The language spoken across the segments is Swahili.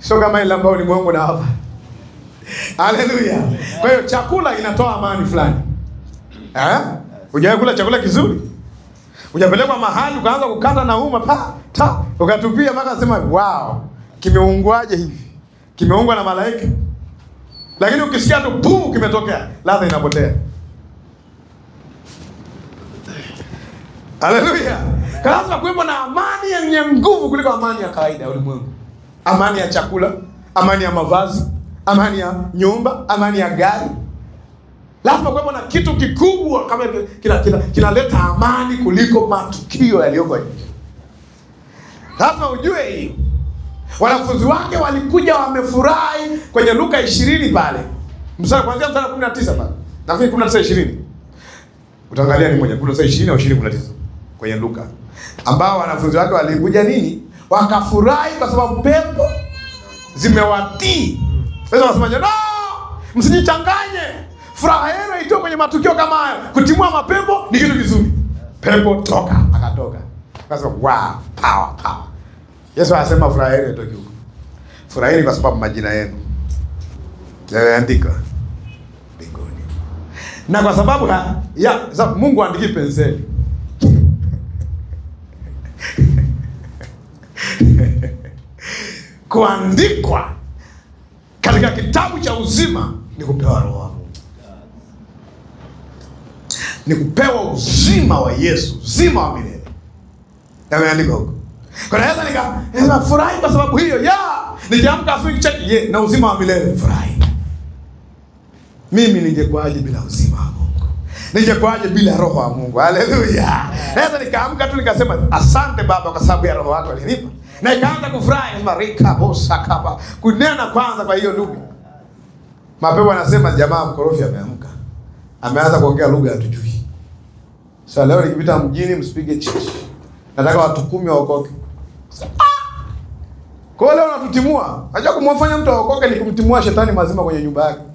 sio kama ile ambayo ulimwengu na hapa. Haleluya! Kwa hiyo chakula inatoa amani fulani eh? Hujawahi kula chakula kizuri, hujapelekwa mahali ukaanza kukata na uma pa ta ukatupia mpaka sema wow, kimeungwaje hivi? Kimeungwa na malaika, lakini ukisikia tu puu, kimetokea, ladha inapotea. Haleluya! Lazima kuwepo na amani yenye nguvu kuliko amani ya kawaida ya ulimwengu, amani ya chakula, amani ya mavazi, amani ya nyumba, amani ya gari. Lazima kuwepo na kitu kikubwa kama kinaleta kina, kinaleta amani kuliko matukio yaliyoko nje. Lazima ujue hii. Wanafunzi wake walikuja wamefurahi kwenye Luka ishirini pale mstari kuanzia mstari kumi na tisa pale nafikiri kumi na tisa ishirini utaangalia ni moja kumi na tisa ishirini au ishirini kumi na tisa kwenye Luka ambao wanafunzi wake walikuja nini, wakafurahi kwa sababu pepo zimewatii. Sasa wasemaje? No, msijichanganye. Furaha yenu itoe kwenye matukio kama hayo. Kutimua mapepo ni kitu kizuri. Pepo toka, akatoka. Akasema wow, power power. Yesu anasema furaha yenu itoke huko. Furahini kwa sababu majina yenu yameandikwa mbinguni, na kwa sababu ha, ya sababu Mungu andiki penseli kuandikwa katika kitabu cha uzima ni kupewa roho wa Mungu, ni kupewa uzima wa Yesu, uzima wa milele yameandikwa huko. Kwa hiyo naweza nika nasema furahi kwa sababu hiyo ya nikiamka asubuhi kicheki ye na uzima wa milele furahi. Mimi ningekuwaje bila uzima wa Mungu? Ningekuwaje bila roho wa Mungu? Haleluya! Naweza nikaamka tu nikasema asante Baba kwa sababu ya roho wako alinipa na ikaanza kufurahi sema rika bosa kaba kunena kwanza. Kwa hiyo ndugu, mapepo anasema jamaa mkorofi ameamka, ameanza kuongea lugha hatujui. Sasa leo nikipita mjini, msipige chichi, nataka watu kumi waokoke. Kwa hiyo leo natutimua. Unajua kumwafanya mtu aokoke ni kumtimua shetani mazima kwenye nyumba yake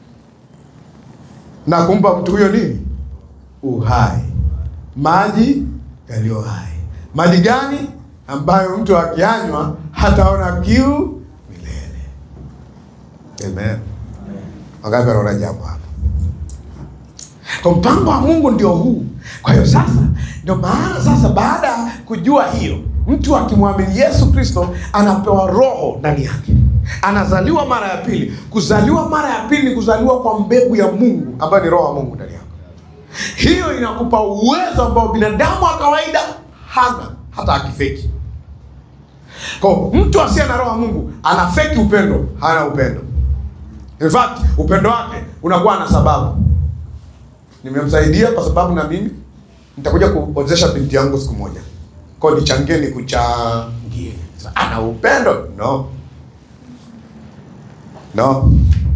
na kumpa mtu huyo nini? Uhai, maji yaliyo hai. Maji gani? ambayo mtu akianywa hataona kiu milele. Amen. Wangapi wanaona jambo hapa? Kwa mpango wa Mungu ndio huu. Kwa hiyo sasa, ndio maana sasa, baada ya kujua hiyo, mtu akimwamini Yesu Kristo anapewa roho ndani yake, anazaliwa mara ya pili. Kuzaliwa mara ya pili ni kuzaliwa kwa mbegu ya Mungu ambayo ni roho wa Mungu ndani yako. Hiyo inakupa uwezo ambao binadamu wa kawaida hana hata akifeki. Kwa mtu asiye na roho ya Mungu anafeki upendo, hana upendo. In fact, upendo wake unakuwa na sababu. Nimemsaidia kwa sababu na mimi nitakuja kuozesha binti yangu siku moja. Kwa hiyo nichangie nikuchangie. Ana upendo? No. No.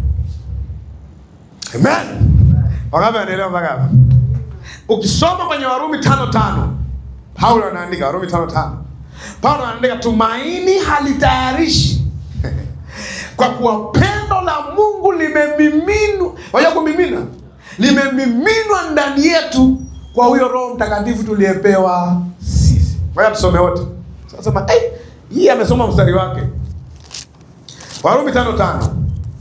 Amen. Wangapi wanaelewa mpaka hapa? Ukisoma kwenye Warumi tano tano Paulo anaandika Warumi tano tano. Paulo anaandika tumaini halitayarishi kwa kuwa pendo la Mungu limemiminwa. Wajua kumimina, limemiminwa ndani yetu kwa huyo Roho Mtakatifu tuliyepewa sisi. Ngoja tusome wote. Sasa hey, hii amesoma mstari wake. Warumi tano tano.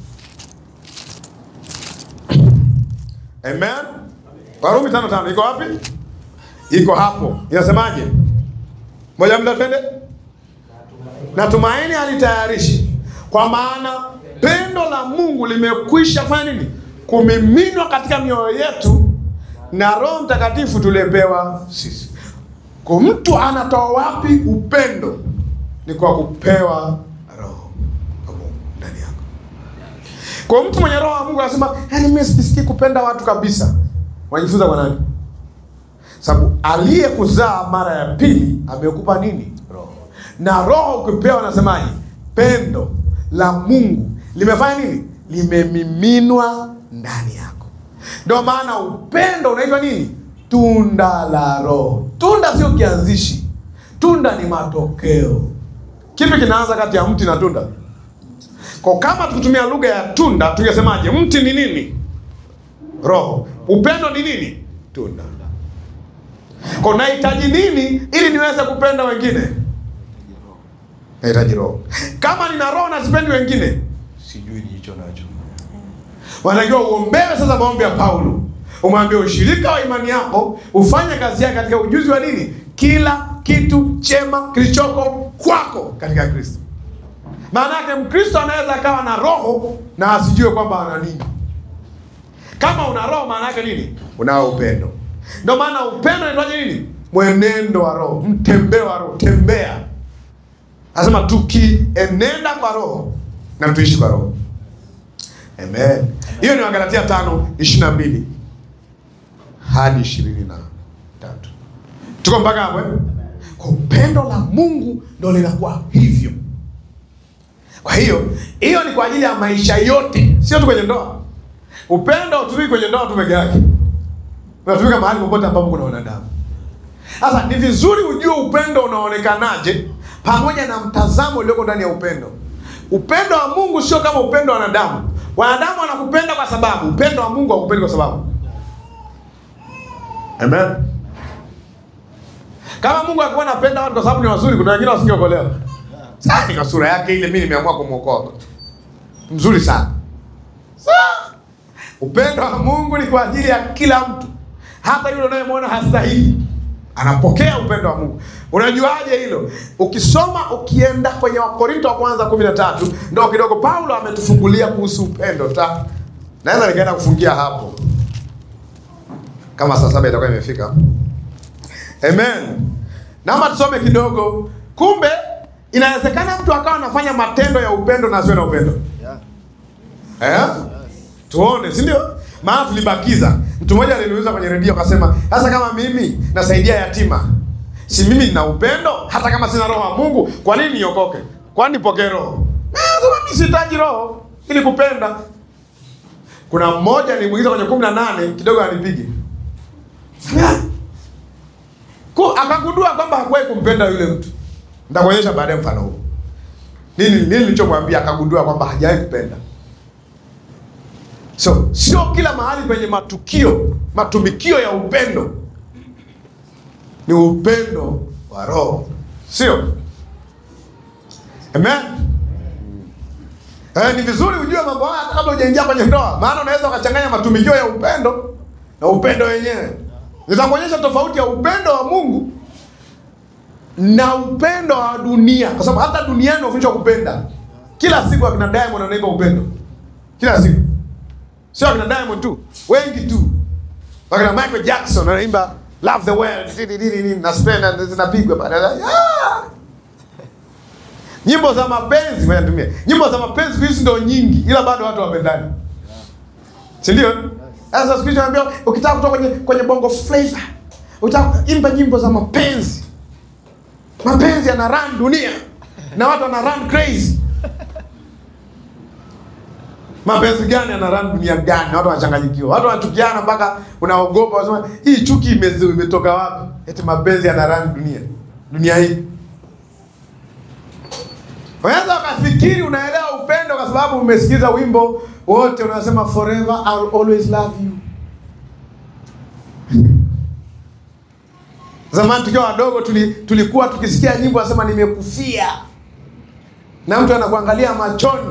Amen. Warumi tano tano iko wapi? Iko hapo. Inasemaje? Moja mda twende. Na tumaini halitayarishi, kwa maana pendo la Mungu limekwisha fanya nini? Kumiminwa katika mioyo yetu na Roho Mtakatifu tuliyepewa sisi. Kwa mtu anatoa wapi upendo? Ni kwa kupewa Roho wa Mungu ndani yako. Kwa mtu mwenye Roho wa Mungu anasema, yaani mimi sisikii kupenda watu kabisa. Wanajifunza kwa nani? Sababu aliyekuzaa mara ya pili amekupa nini? Roho. Na roho ukipewa, nasemaje? Pendo la Mungu limefanya nini? Limemiminwa ndani yako. Ndio maana upendo unaitwa nini? Tunda la Roho. Tunda sio kianzishi, tunda ni matokeo. Kipi kinaanza kati ya mti na tunda? Kwa kama tukitumia lugha ya tunda, tungesemaje? Mti ni nini? Roho. Upendo ni nini? Tunda. Kwa nahitaji nini ili niweze kupenda wengine? nahitaji roho. Kama nina roho na sipendi wengine, sijui nilicho nacho. Wanatakiwa uombewe sasa maombi ya Paulo, umwambie ushirika wa imani yako ufanye kazi yake katika ujuzi wa nini, kila kitu chema kilichoko kwako katika Kristo. Maana yake Mkristo anaweza akawa na roho na asijue kwamba ana nini. Kama una roho, maana yake nini? Unao upendo. Ndio maana upendo unaitwaje nini? Mwenendo wa roho, mtembeo wa roho, tembea. Anasema tukienenda kwa roho na tuishi kwa roho. Amen. Hiyo ni Wagalatia tano ishirini na mbili hadi ishirini na tatu. Tuko mpaka hapo eh? Kwa upendo la Mungu ndo linakuwa hivyo. Kwa hiyo hiyo ni kwa ajili ya maisha yote, sio tu kwenye ndoa. Upendo hautumiki kwenye ndoa tu peke yake, unatumika mahali popote ambapo kuna wanadamu. Sasa ni vizuri ujue upendo unaonekanaje, pamoja na mtazamo ulioko ndani ya upendo. Upendo wa Mungu sio kama upendo wa wanadamu. Wanadamu wanakupenda kwa sababu, upendo wa Mungu hakupendi kwa sababu. Amen. Kama Mungu alikuwa anapenda watu kwa sababu ni wazuri, kuna wengine wasingeokolewa. Sasa kwa sura yake ile, mimi nimeamua kumwokoa. Mzuri sana. Sasa upendo wa Mungu ni kwa ajili ya kila mtu, hata yule unayemwona hastahili anapokea upendo wa Mungu. Unajuaje hilo? Ukisoma ukienda kwenye Wakorinto wa kwanza kumi na tatu ndo kidogo Paulo ametufungulia kuhusu upendo ta naweza nikaenda kufungia hapo kama saa saba itakuwa imefika. Amen. Naomba tusome kidogo. Kumbe inawezekana mtu akawa anafanya matendo ya upendo na asiwe na upendo Yeah. eh? Tuone, si ndio? Maana tulibakiza. Mtu mmoja aliniuliza kwenye redio akasema, sasa kama mimi nasaidia yatima, si mimi nina upendo hata kama sina roho wa Mungu, kwa nini niokoke? Kwani nipokee roho? Eh, sema mimi sihitaji roho ili kupenda. Kuna mmoja nimuingiza kwenye kumi na nane kidogo anipige Ku- akagundua kwamba hakuwahi kumpenda yule mtu. Nitakuonyesha baadaye mfano huu. Nini nini nilichomwambia, akagundua kwamba hajawahi kupenda. So sio kila mahali penye matukio matumikio ya upendo ni upendo wa roho, sio? Amen. Eh, ni vizuri ujue mambo haya hata kabla hujaingia kwenye ndoa, maana unaweza ukachanganya matumikio ya upendo na upendo wenyewe. Nitakuonyesha tofauti ya upendo wa Mungu na upendo wa dunia, kwa sababu hata duniani wafundishwa kupenda. Kila siku akina Diamond anaimba upendo, kila siku sio akina Diamond tu, wengi tu. Wakina Michael Jackson anaimba love the world, nini nini nini, na spend zinapigwa baadaye. Ah! Nyimbo za mapenzi, ngoja nitumie. Nyimbo za mapenzi hizi ndio nyingi, ila bado watu wapendani, si ndio? Sasa siku hizi naambia ukitaka kutoka kwenye kwenye bongo flavor, utaka imba nyimbo za mapenzi. Mapenzi yana run dunia na watu wana run crazy. Mapenzi gani yana run dunia gani? Watu wanachanganyikiwa, watu wanachukiana mpaka unaogopa, unasema hii chuki imezi- imetoka wapi? Eti mapenzi yana run dunia dunia hii. Unaweza ukafikiri unaelewa upendo kwa sababu umesikiza wimbo wote unasema forever I'll always love you. Zamani tukiwa wadogo tuli, tulikuwa tukisikia nyimbo nasema nimekufia, na mtu anakuangalia machoni.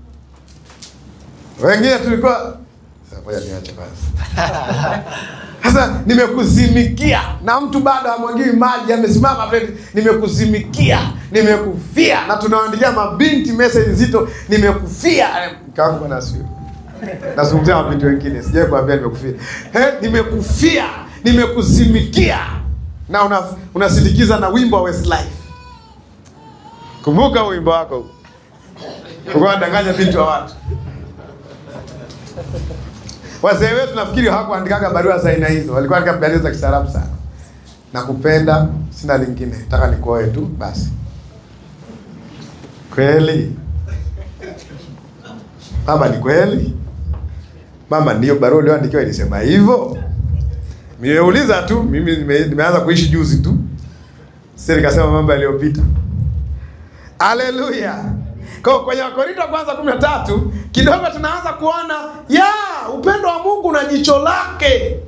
Wengine tulikuwa Sasa ngoja niache basi. Sasa nimekuzimikia na mtu bado hamwagii maji, amesimama vile, nimekuzimikia, nimekufia, na tunawaandikia mabinti message nzito, nimekufia. Mke wangu bwana asifiwe. Nazungumzia mabinti wengine, sijawahi kuambia nimekufia. Eh, nimekufia, nimekuzimikia, na una, unasindikiza na wimbo wa Westlife. Kumbuka wimbo wako, ulikuwa unadanganya binti wa watu. Wazee wetu nafikiri hawakuandikaga barua za aina hizo, walikuwa andika barua za kistaarabu sana. Nakupenda, sina lingine, nataka nikuoe tu basi. Kweli mama, ni kweli mama? Ndiyo barua ulioandikiwa ilisema hivyo? Nimeuliza tu mimi, nime, nimeanza kuishi juzi tu, sasa nikasema mambo yaliyopita. Haleluya! Kwa kwenye Wakorintho wa kwanza kumi na tatu kidogo tunaanza kuona ya upendo wa Mungu na jicho lake.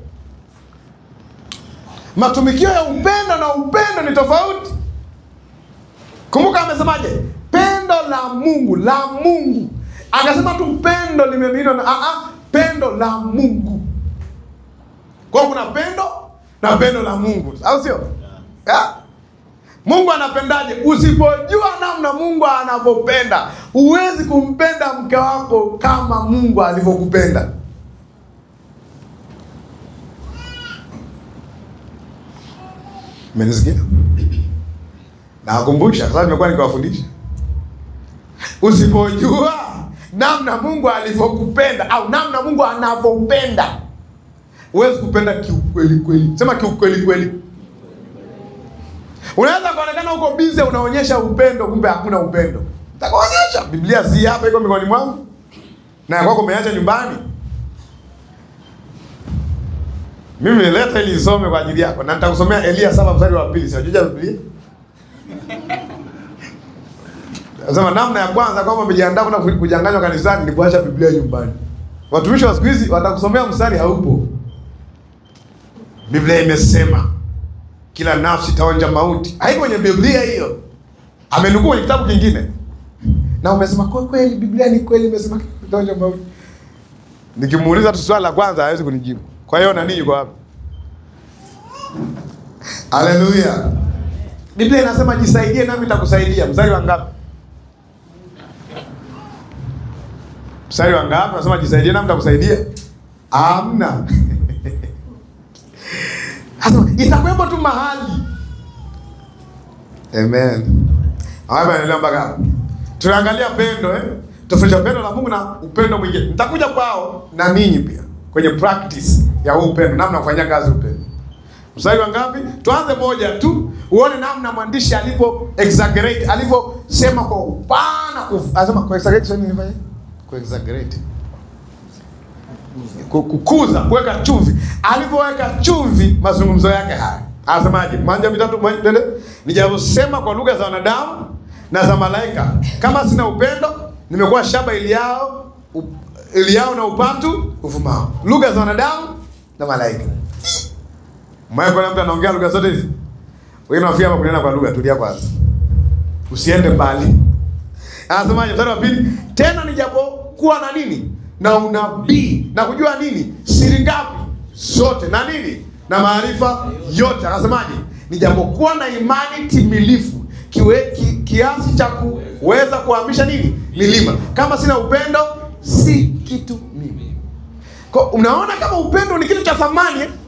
Matumikio ya upendo na upendo ni tofauti. Kumbuka amesemaje? Pendo la Mungu, la Mungu. Akasema tu pendo limemiminwa na a a pendo la Mungu. Kwa hiyo kuna pendo na pendo la Mungu, au sio? Yeah. Mungu anapendaje? Usipojua namna Mungu anavyopenda, huwezi kumpenda mke wako kama Mungu alivyokupenda. Mmenisikia? Nawakumbusha kwa sababu nimekuwa nikiwafundisha. Usipojua namna Mungu alivyokupenda au namna Mungu anavyopenda, huwezi kupenda kiukweli kweli. Sema kiukweli kweli. Unaweza kuonekana uko bize unaonyesha upendo, kumbe hakuna upendo. Nitakuonyesha. Biblia si hapa iko mikononi mwangu. Na ya kwako umeacha nyumbani. Mimi nileta ili isome kwa ajili yako na nitakusomea Elia saba mstari wa pili. Sijajua Biblia. Nasema namna ya kwanza kwamba umejiandaa kwenda kujanganywa kanisani ni kuacha Biblia nyumbani. Watumishi wa siku hizi watakusomea mstari haupo. Biblia imesema kila nafsi itaonja mauti. Haiko kwenye Biblia hiyo. Amenukuu kwenye kitabu kingine. Na umesema kwa kweli Biblia ni kweli imesema itaonja mauti. Nikimuuliza tu swali la kwanza hawezi kunijibu. Kwa hiyo nani yuko hapa? Haleluya. Biblia inasema jisaidie nami nitakusaidia. Mstari wa ngapi? Mstari wa ngapi? Nasema jisaidie nami nitakusaidia. Hamna. Asema itakuwepo tu mahali. Amen. Haya anaelewa mpaka hapo. Tunaangalia pendo eh? Tofauti ya pendo la Mungu na upendo mwingine. Nitakuja kwao na ninyi pia kwenye practice ya huu upendo, namna kufanyia kazi upendo. Mstari wa ngapi? Tuanze moja tu, uone namna mwandishi alipo exaggerate, alivyosema kwa upana. Anasema kwa exaggerate sio nini fanya? Kwa exaggerate. Kukuza, kuweka chumvi. Alivyoweka chumvi mazungumzo yake haya. Anasemaje? Manja mitatu twende. Nijasema kwa lugha za wanadamu na za malaika. Kama sina upendo, nimekuwa shaba iliao iliao na upatu uvumao. Lugha za wanadamu na malaika. Mmoja kwa mtu anaongea lugha zote hizi. Wewe unafia hapa kunena kwa lugha, tulia kwanza. Usiende mbali. Anasemaje mstari wa pili? Tena nijapokuwa na nini? Na unabii na kujua nini? Siri ngapi? Zote na nini? Na maarifa yote. Anasemaje? Nijapokuwa na imani timilifu kiwe, ki, kiasi cha kuweza kuhamisha nini? Milima. Kama sina upendo si kitu mimi. Kwa unaona kama upendo ni kitu cha thamani eh?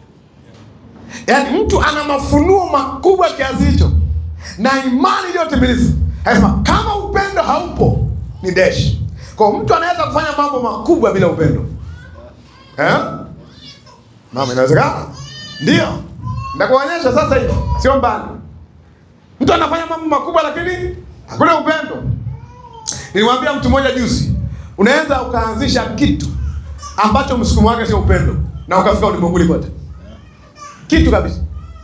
Yaani mtu ana mafunuo makubwa kiasi hicho na imani iliyotimilifu. Anasema kama upendo haupo ni deshi. Kwa mtu anaweza kufanya mambo makubwa bila upendo. Eh? Mama inawezekana? Ndio. Ndakuonyesha sasa hivi, sio mbali. Mtu anafanya mambo makubwa lakini hakuna upendo. Nilimwambia mtu mmoja juzi, unaweza ukaanzisha kitu ambacho msukumo wake sio upendo na ukafika ulimwenguni kote kitu kabisa.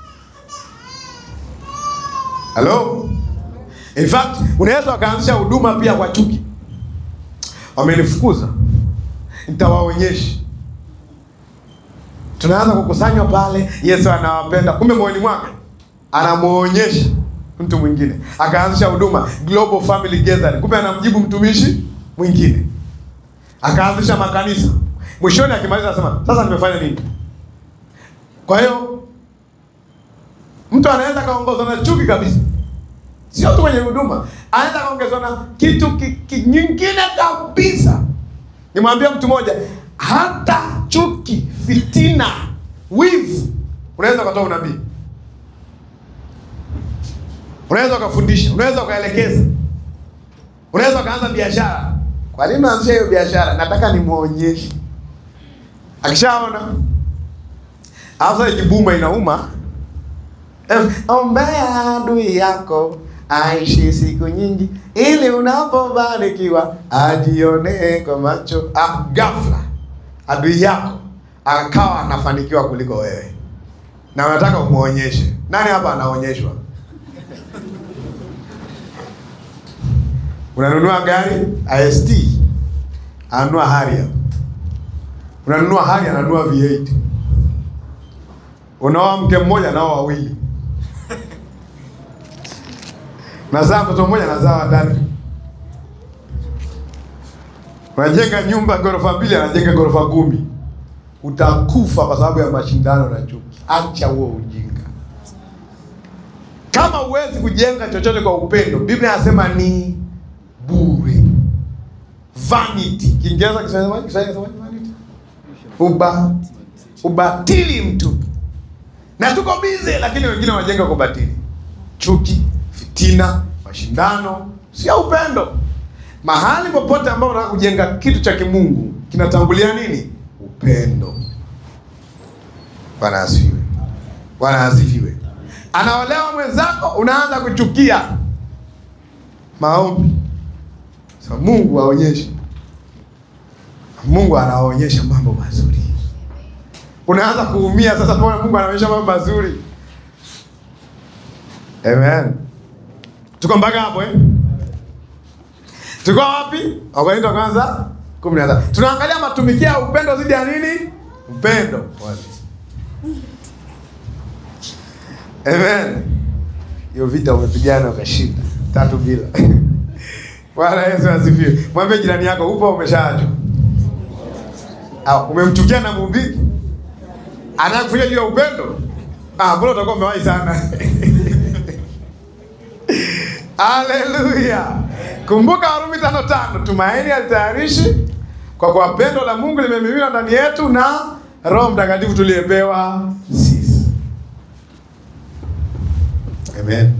Hello? In fact, unaweza ukaanzisha huduma pia kwa chuki. Wamenifukuza, nitawaonyesha. Tunaanza kukusanywa pale, Yesu anawapenda, kumbe moyoni mwake anamuonyesha mtu mwingine. Akaanzisha huduma Global Family Gathering, kumbe anamjibu mtumishi mwingine. Akaanzisha makanisa, mwishoni akimaliza anasema sasa nimefanya nini? Kwa hiyo mtu anaweza kaongozwa na chuki kabisa, sio tu kwenye huduma, anaweza kaongezwa na kitu ki, ki, nyingine kabisa. Nimwambia mtu mmoja, hata chuki, fitina, wivu unaweza ukatoa unabii, unaweza ukafundisha, unaweza ukaelekeza, unaweza ukaanza biashara. Kwa nini naanzisha hiyo biashara? Nataka nimwonyeshe, akishaona Hasa ikibuma inauma. Ombea adui yako aishi siku nyingi, ili unapobarikiwa ajionee kwa macho. Ah, ghafla adui yako akawa anafanikiwa kuliko wewe, na unataka umuonyeshe. Nani hapa anaonyeshwa? Unanunua gari IST, ananunua Harrier. Unanunua Harrier, ananunua V8 Unaoa mke mmoja nao wawili. Nazaa mtoto mmoja, nazaa watatu. Unajenga nyumba ghorofa mbili, anajenga ghorofa kumi. Utakufa kwa sababu ya mashindano na chuki. Acha huo ujinga. Kama huwezi kujenga chochote kwa upendo, Biblia inasema ni bure. Vanity. Kiingereza Kiswahili Kiswahili vanity. Uba ubatili mtupu. Na tuko bize, lakini wengine wanajenga kwa batili. Chuki, fitina, mashindano, sio upendo. Mahali popote ambapo unataka kujenga kitu cha kimungu kinatangulia nini? Upendo. Bwana asifiwe. Bwana asifiwe. Anaolewa mwenzako, unaanza kuchukia. Maombi. Sasa Mungu aonyeshe. Mungu anaonyesha mambo mazuri. Unaanza kuumia sasa, pona Mungu anaonyesha mambo mazuri. Amen. Tuko mpaka hapo eh? Tuko wapi? Wakorintho wa kwanza 17. Tunaangalia matumikio ya upendo zidi ya nini? Upendo. Amen. Hiyo vita umepigana ukashinda. Tatu bila. Bwana Yesu asifiwe. Mwambie jirani yako upo umeshaachwa. Au umemchukia na mhubiri? Anakufanya juu ya upendo? Ah, bora utakuwa umewahi sana. Haleluya. Kumbuka Warumi tano tano, tumaini alitayarishi kwa kuwa pendo la Mungu limemiminwa ndani yetu na Roho Mtakatifu tuliyepewa sisi. Amen.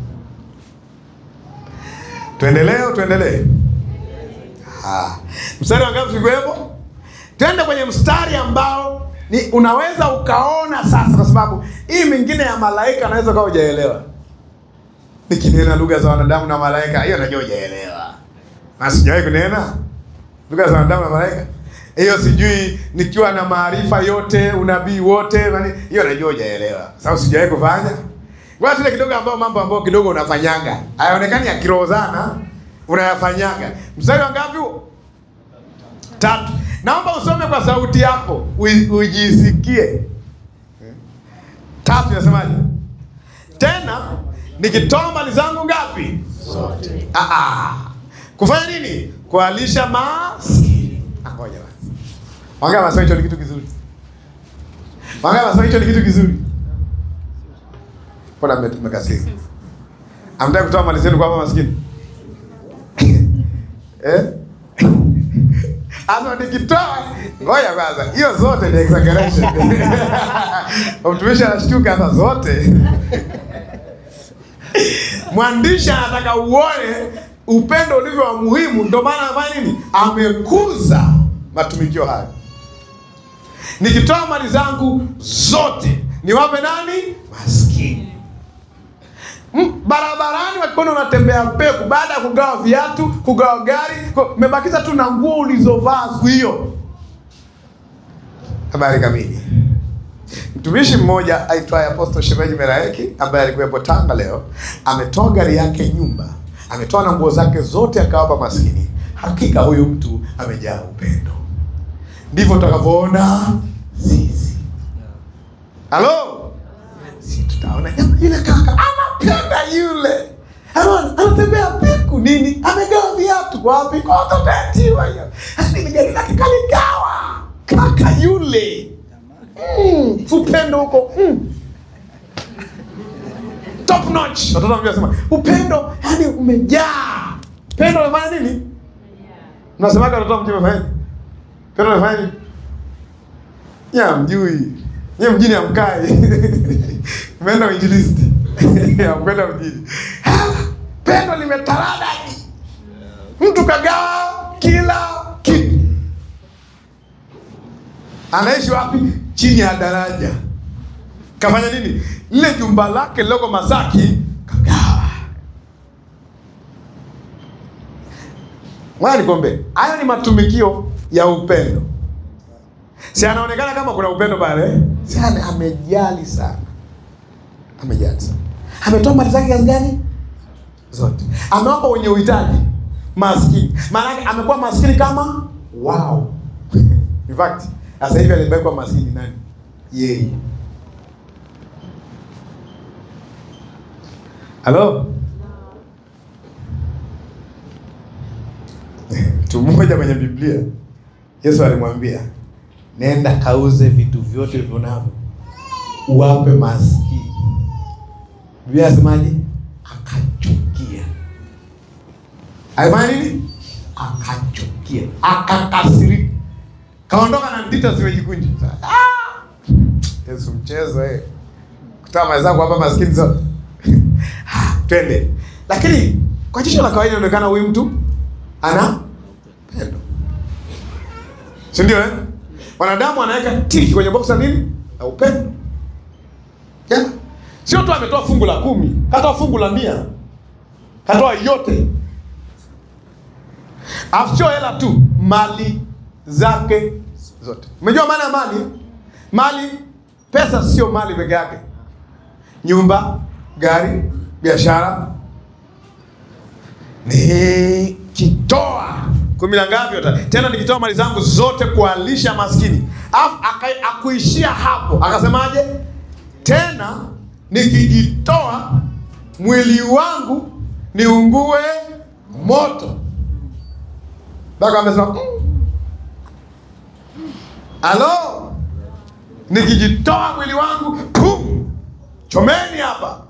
Tuendelee, tuendelee. Ah. Mstari wa ngapi tulikuwepo? Twende kwenye mstari ambao ni unaweza ukaona sasa, kwa sababu hii mingine ya malaika anaweza ukawa hujaelewa. Nikinena lugha za wanadamu na malaika, hiyo najua hujaelewa. Na sijawahi kunena lugha za wanadamu na malaika, hiyo sijui. Nikiwa na maarifa yote, unabii wote, nani, hiyo najua hujaelewa, sababu sijawahi kufanya. Ngoja tule kidogo, ambao mambo ambayo kidogo unafanyaga hayaonekani ya kiroho sana, unayafanyaga. Mstari wa ngapi huo? Tatu. Naomba usome kwa sauti yako ui- ujisikie. Tatu inasemaje? Tena nikitoa mali zangu ngapi? Zote. Ah, ah. Kufanya nini? Kualisha maskini. Ah, ngoja basi. Wangapi wanasema hicho ni kitu kizuri? Wangapi wanasema hicho ni kitu kizuri? Mbona mme- mmekasirika? Hamtaki kutoa mali zenu kwa hapa maskini? Eh? Ano nikitoa ngoja kwanza, hiyo zote ni exaggeration. Mtumishi anashtuka hapa zote. Mwandishi anataka uone upendo ulivyo wa muhimu, ndio maana anafanya nini? Amekuza matumikio haya. Nikitoa mali zangu zote niwape nani? Maskini. Mm, barabarani wakiona unatembea peku, baada ya kugawa viatu, kugawa gari, ku- umebakiza tu na nguo ulizovaa siku hiyo. Habari kamili. Mtumishi mmoja aitwaye Apostle Shemeji Melaeki ambaye alikuwepo Tanga leo, ametoa gari yake nyumba, ametoa na nguo zake zote akawapa maskini. Hakika huyu mtu amejaa upendo. Ndivyo tutakavyoona sisi. Halo? Si tutaona jamaa yule kaka anapenda yule. Anaona anatembea peku nini? Amegawa viatu kwa wapi? Kwa watoto yatima hiyo. Hadi ni gari lake kaligawa. Kaka yule. Mm, upendo huko. Mm. Top notch. Watoto wanasema upendo yani umejaa. Pendo unafanya nini? Mnasemaga watoto mjini umefanya? Pendo unafanya nini? Ya mjui. Nye mjini amkai. Umeenda uinjilisti. Amkwenda mjini. Ah, Pendo limetaradadi. Mtu kagawa kila kitu. Anaishi wapi? Chini ya daraja. Kafanya nini? Lile jumba lake liloko Masaki kagawa. Ngoja nikombe. Hayo ni matumikio ya upendo. Si anaonekana kama kuna upendo pale? Si ame- amejali sana. Amejali sana. Ametoa mali zake kiasi gani? Zote. Amewapa wenye uhitaji maskini. Maana yake amekuwa maskini kama wao. In fact, sasa hivi alibekwa maskini nani? Yeye. Halo? Mtu mmoja kwenye Biblia Yesu alimwambia nenda kauze vitu vyote ulivyo navyo uwape maskini. Biblia inasemaje? Akachukia. Alifanya nini? Akachukia, akakasirika, kaondoka na ndita zimejikunja. Ah! Yesu mchezo eh, kutoa mali zako hapa maskini zote Ah, twende. Lakini kwa jicho la kawaida inaonekana huyu mtu ana pendo, si ndio eh? Wanadamu wanaweka tiki kwenye box la nini? La upendo. Yeah. Sio tu ametoa fungu la kumi, katoa fungu la mia, katoa yote, alafu sio hela tu, mali zake zote. Umejua maana ya mali? Mali, pesa sio mali peke yake, nyumba, gari, biashara. Nikitoa kumi na ngapi ota- tena, nikitoa mali zangu zote kualisha maskini, alafu aka- akuishia hapo, akasemaje? Tena nikijitoa mwili wangu niungue moto. Mpaka amesema mm. Alo, nikijitoa mwili wangu pum, chomeni hapa.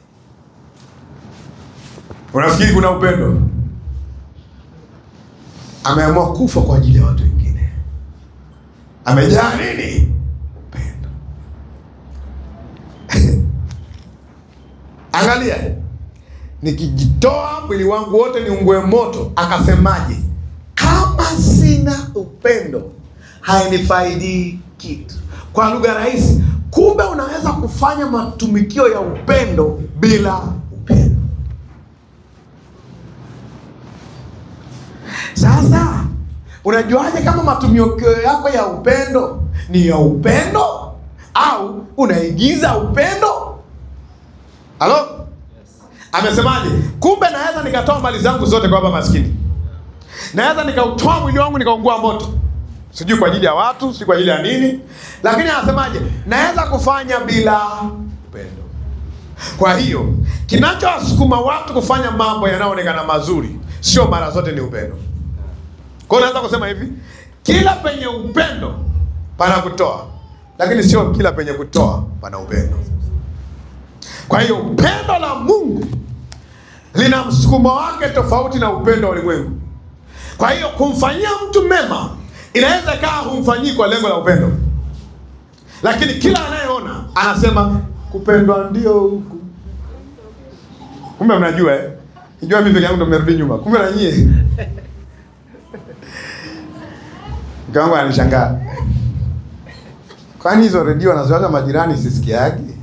Unafikiri kuna upendo? Ameamua kufa kwa ajili ya watu wengine. Amejaa nini? Upendo. Angalia, nikijitoa mwili wangu wote niungue moto. Akasemaje? Kama sina upendo hainifaidi kitu. Kwa lugha rahisi, kumbe unaweza kufanya matumikio ya upendo bila upendo. Sasa unajuaje kama matumikio yako ya upendo ni ya upendo au unaigiza upendo? Halo? Amesemaje? Kumbe naweza nikatoa mali zangu zote kwa baba maskini, naweza nikautoa mwili wangu nikaungua moto, sijui kwa ajili ya watu, sijui kwa ajili ya nini, lakini anasemaje? Naweza kufanya bila upendo. Kwa hiyo kinachowasukuma watu kufanya mambo yanayoonekana mazuri sio mara zote ni upendo. Kwa hiyo naweza kusema hivi, kila penye upendo pana kutoa, lakini sio kila penye kutoa pana upendo. Kwa hiyo upendo la Mungu lina msukumo wake tofauti na upendo wa ulimwengu. Kwa hiyo kumfanyia mtu mema inaweza ikawa humfanyii kwa lengo la upendo, lakini kila anayeona anasema kupendwa ndio huku. Kumbe mnajua eh? Nijua mimi peke yangu ndo mmerudi nyuma, kumbe na nyie. Mke wangu ananishangaa, kwani hizo redio wanazoacha majirani sisikiagi?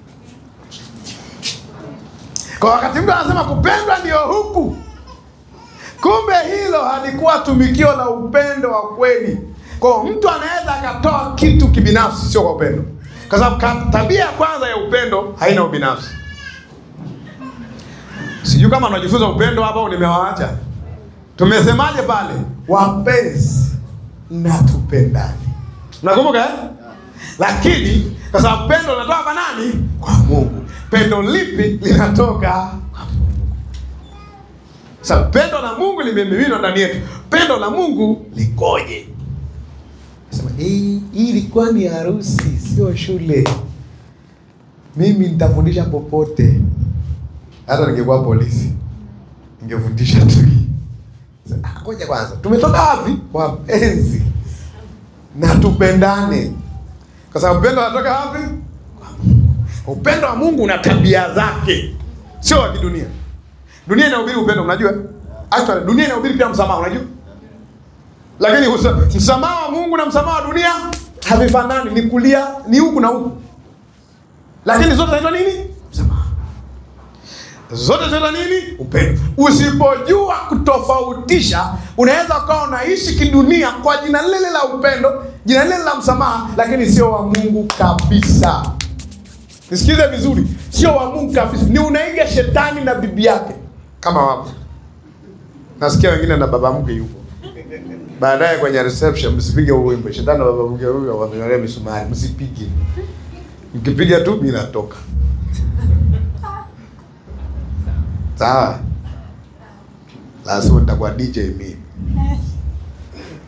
Kwa wakati mtu anasema kupendwa ndio huku, kumbe hilo halikuwa tumikio la upendo wa kweli. Kwa mtu anaweza akatoa kitu kibinafsi, sio kwa upendo, kwa sababu ka- tabia ya kwanza ya upendo haina ubinafsi. Sijui kama unajifunza upendo hapa au nimewaacha. Tumesemaje pale? Wapenzi na tupendane. Unakumbuka eh? Lakini kwa sababu pendo linatoka kwa nani? Kwa Mungu. Pendo lipi linatoka kwa Mungu? Sasa pendo la Mungu limemiminwa ndani yetu. Pendo la Mungu likoje? Sema hii hii ilikuwa ni harusi, sio shule. Mimi nitafundisha popote, hata ningekuwa polisi ningefundisha tu hii. Sasa, ah, Ngoja kwanza, tumetoka wapi? Wapenzi na tupendane, kwa sababu upendo unatoka wapi? Kwa Mungu. Upendo wa Mungu una tabia zake, sio wa kidunia. Dunia inahubiri upendo, unajua? Actually, dunia inahubiri pia msamaha, unajua? Lakini usa- msamaha wa Mungu na msamaha wa dunia havifanani, ni kulia, ni huku na huku, lakini zote zinaitwa nini? Msamaha. Zote zinaitwa nini? Upendo. Usipojua kutofautisha, unaweza ukawa unaishi kidunia kwa jina lile la upendo, jina lile la msamaha, lakini sio wa Mungu kabisa. Nisikize vizuri, sio wa Mungu kabisa, ni unaiga shetani na bibi yake kama wapo. Nasikia wengine na baba mke yupo baadaye kwenye reception, msipige huo wimbo, shetani na baba mke huyo wamenyolea misumari, msipige. Mkipiga tu mimi natoka. Sawa, lazima nitakuwa DJ mimi.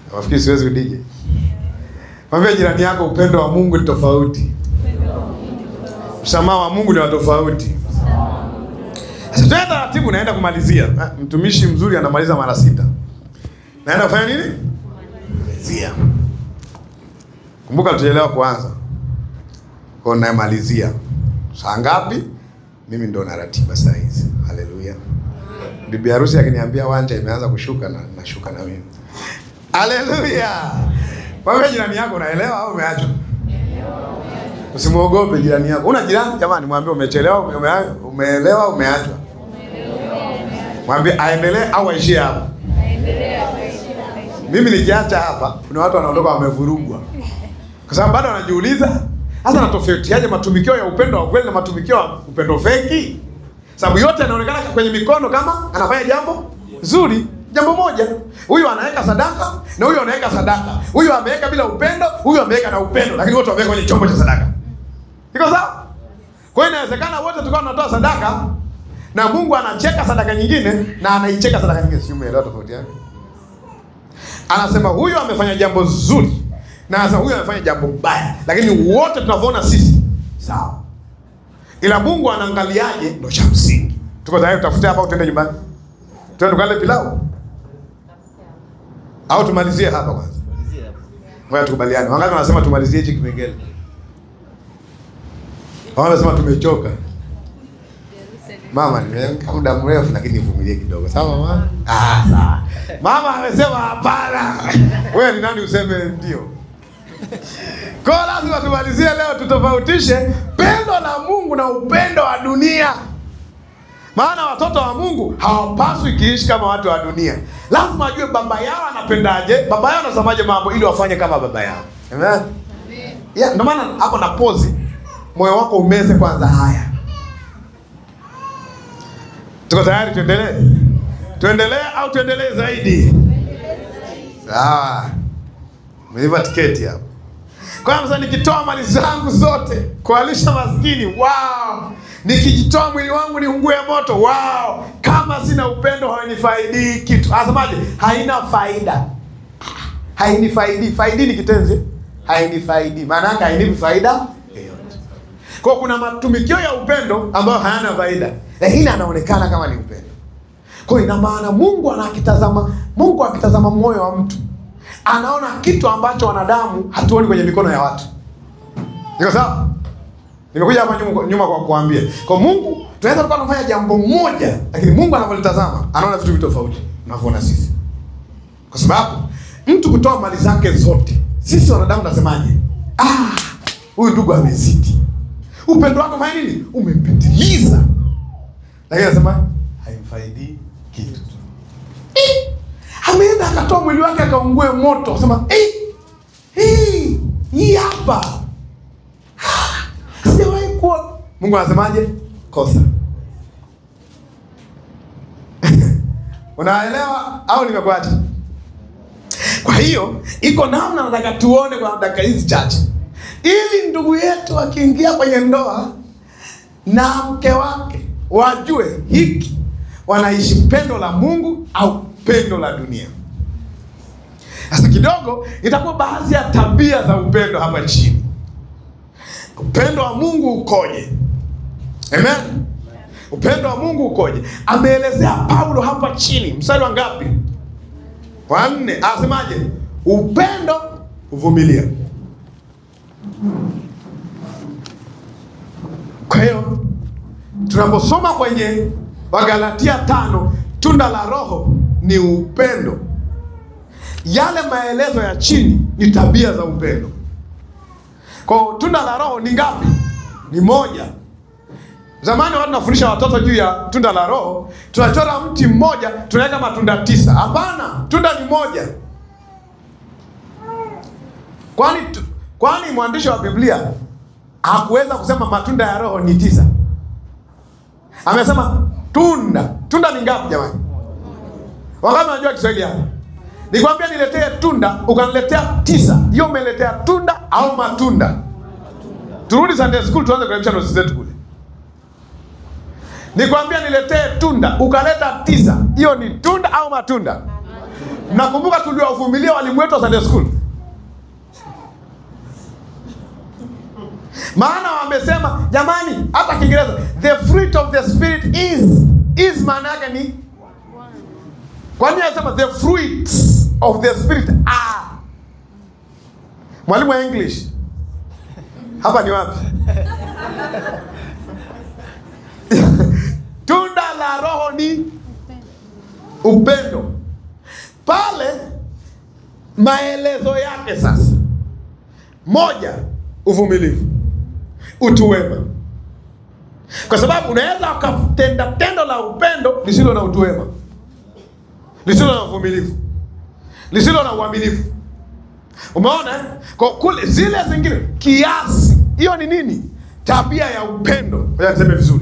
Nafikiri siwezi udije. Mwambie jirani yako upendo wa Mungu ni tofauti. Msamaha wa Mungu ni wa tofauti. Sasa tuende taratibu, naenda kumalizia. Ah, Mtumishi mzuri anamaliza mara sita. Naenda kufanya nini? Kumalizia. Kumbuka tulielewa kuanza. Kwa hiyo namalizia. Saa ngapi? Mimi ndo na ratiba saa hizi. Haleluya. Bibi harusi akiniambia wanja imeanza kushuka na nashuka na mimi. Haleluya. Wewe jirani yako unaelewa au umeachwa? Usimwogope jirani yako. Una jirani jamani, mwambie umechelewa, ume, ume, umeelewa, umeachwa. Mwambie aendelee au aishie hapo. Mimi nikiacha hapa, kuna watu wanaondoka wamevurugwa, kwa sababu bado wanajiuliza hasa natofautiaje matumikio ya upendo wa kweli na matumikio ya upendo feki, sababu yote yanaonekana kwenye mikono kama anafanya jambo zuri, jambo moja. Huyu anaweka sadaka na huyu anaweka sadaka, huyu ameweka bila upendo, huyu ameweka na upendo, lakini wote wameweka kwenye chombo cha sadaka. Iko sawa? Kwa hiyo inawezekana wote tulikuwa tunatoa sadaka na Mungu anacheka sadaka nyingine na anaicheka sadaka nyingine. Si umeelewa tofauti yake? Anasema huyu amefanya jambo zuri na anasema huyu amefanya jambo baya, lakini wote tunavyoona sisi sawa, ila Mungu anaangaliaje ndo cha msingi. Tuko tayari tutafute hapa, utende nyumbani, tuende tukale pilau au tumalizie hapa kwanza? Ngoja tukubaliane. Wangapi wanasema tumalizie hichi kipengele? Wanasema tumechoka. Mama, nimeamka muda mrefu lakini nivumilie kidogo. Sawa mama? Ah, sawa. Mama amesema hapana. Wewe ni nani useme ndio? Kwa lazima tumalizie leo tutofautishe pendo la Mungu na upendo wa dunia. Maana watoto wa Mungu hawapaswi kiishi kama watu wa dunia. Lazima ajue baba yao anapendaje, baba yao anasemaje mambo ili wafanye kama baba yao. Amen. Yeah, ndio maana hapo na pozi moyo wako umeze kwanza haya. Tuko tayari tuendelee? Tuendelee au tuendelee zaidi? Sawa. Umeiva tiketi hapo. Kwa hiyo sasa nikitoa mali zangu zote kualisha maskini, wow. Nikijitoa mwili wangu niungue moto, wow. Kama sina upendo hainifaidii kitu. Anasemaje? Haina faida. Hainifaidi. Faidi ni kitenzi. Hainifaidi. Maana yake hainipi faida yoyote. Kwa kuna matumikio ya upendo ambayo hayana faida, lakini anaonekana kama ni upendo. Kwa ina maana Mungu anakitazama, Mungu akitazama moyo wa mtu anaona kitu ambacho wanadamu hatuoni kwenye mikono ya watu. Iko sawa? Nimekuja hapa nyuma, nyuma kwa kuambia kwa Mungu tunaweza tukawa tunafanya jambo moja, lakini Mungu anavyolitazama anaona vitu vitu tofauti tunavyoona sisi, kwa sababu mtu kutoa mali zake zote, sisi wanadamu tunasemaje? Ah, huyu ndugu amezidi upendo wako fanya nini? Umepitiliza. Lakini anasema haimfaidii kitu. Eh, ameenda akatoa mwili wake akaungue moto, akasema eh, hii hii hapa Ah, sijawahi kuona. Mungu anasemaje? Kosa. Unaelewa au nimekuacha? Kwa hiyo iko namna nataka tuone kwa dakika hizi chache ili ndugu yetu akiingia kwenye ndoa na mke wake wajue hiki wanaishi pendo la Mungu au pendo la dunia. Sasa kidogo itakuwa baadhi ya tabia za upendo hapa chini. Upendo wa Mungu ukoje? Amen. Upendo wa Mungu ukoje? Ameelezea Paulo hapa chini, mstari wa ngapi? Wa nne. Anasemaje? Upendo huvumilia. Kwa hiyo tunaposoma kwenye Wagalatia tano, tunda la Roho ni upendo. Yale maelezo ya chini ni tabia za upendo. Kwa hiyo tunda la Roho ni ngapi? Ni moja. Zamani watu nafundisha watoto juu ya tunda la Roho, tunachora mti mmoja tunaweka matunda tisa. Hapana, tunda ni moja. Kwani tu- kwani mwandishi wa Biblia hakuweza kusema matunda ya Roho ni tisa? Amesema tunda. Tunda ni ngapi jamani? Wangapi wanajua Kiswahili hapa? Nikwambia niletee tunda, ukaniletea tisa. Hiyo umeletea tunda au matunda? Turudi Sunday school tuanze kurekebisha notes zetu kule. Nikwambia niletee tunda, ukaleta tisa. Hiyo ni tunda au matunda? Mnakumbuka tuliwavumilia walimu wetu wa Sunday school, maana wamesema jamani, hata Kiingereza the fruit of the spirit is is, maana yake ni kwa nini anasema the fruits of the spirit are? Mwalimu wa English hapa ni wapi? Tunda la Roho ni upendo. Pale maelezo yake sasa, moja, uvumilivu, utu wema, kwa sababu unaweza ukatenda tendo la upendo lisilo na utu wema, lisilo na uvumilivu, lisilo na uaminifu. Umeona eh? Kwa kule zile zingine kiasi, hiyo ni nini? Tabia ya upendo. Ngoja niseme vizuri.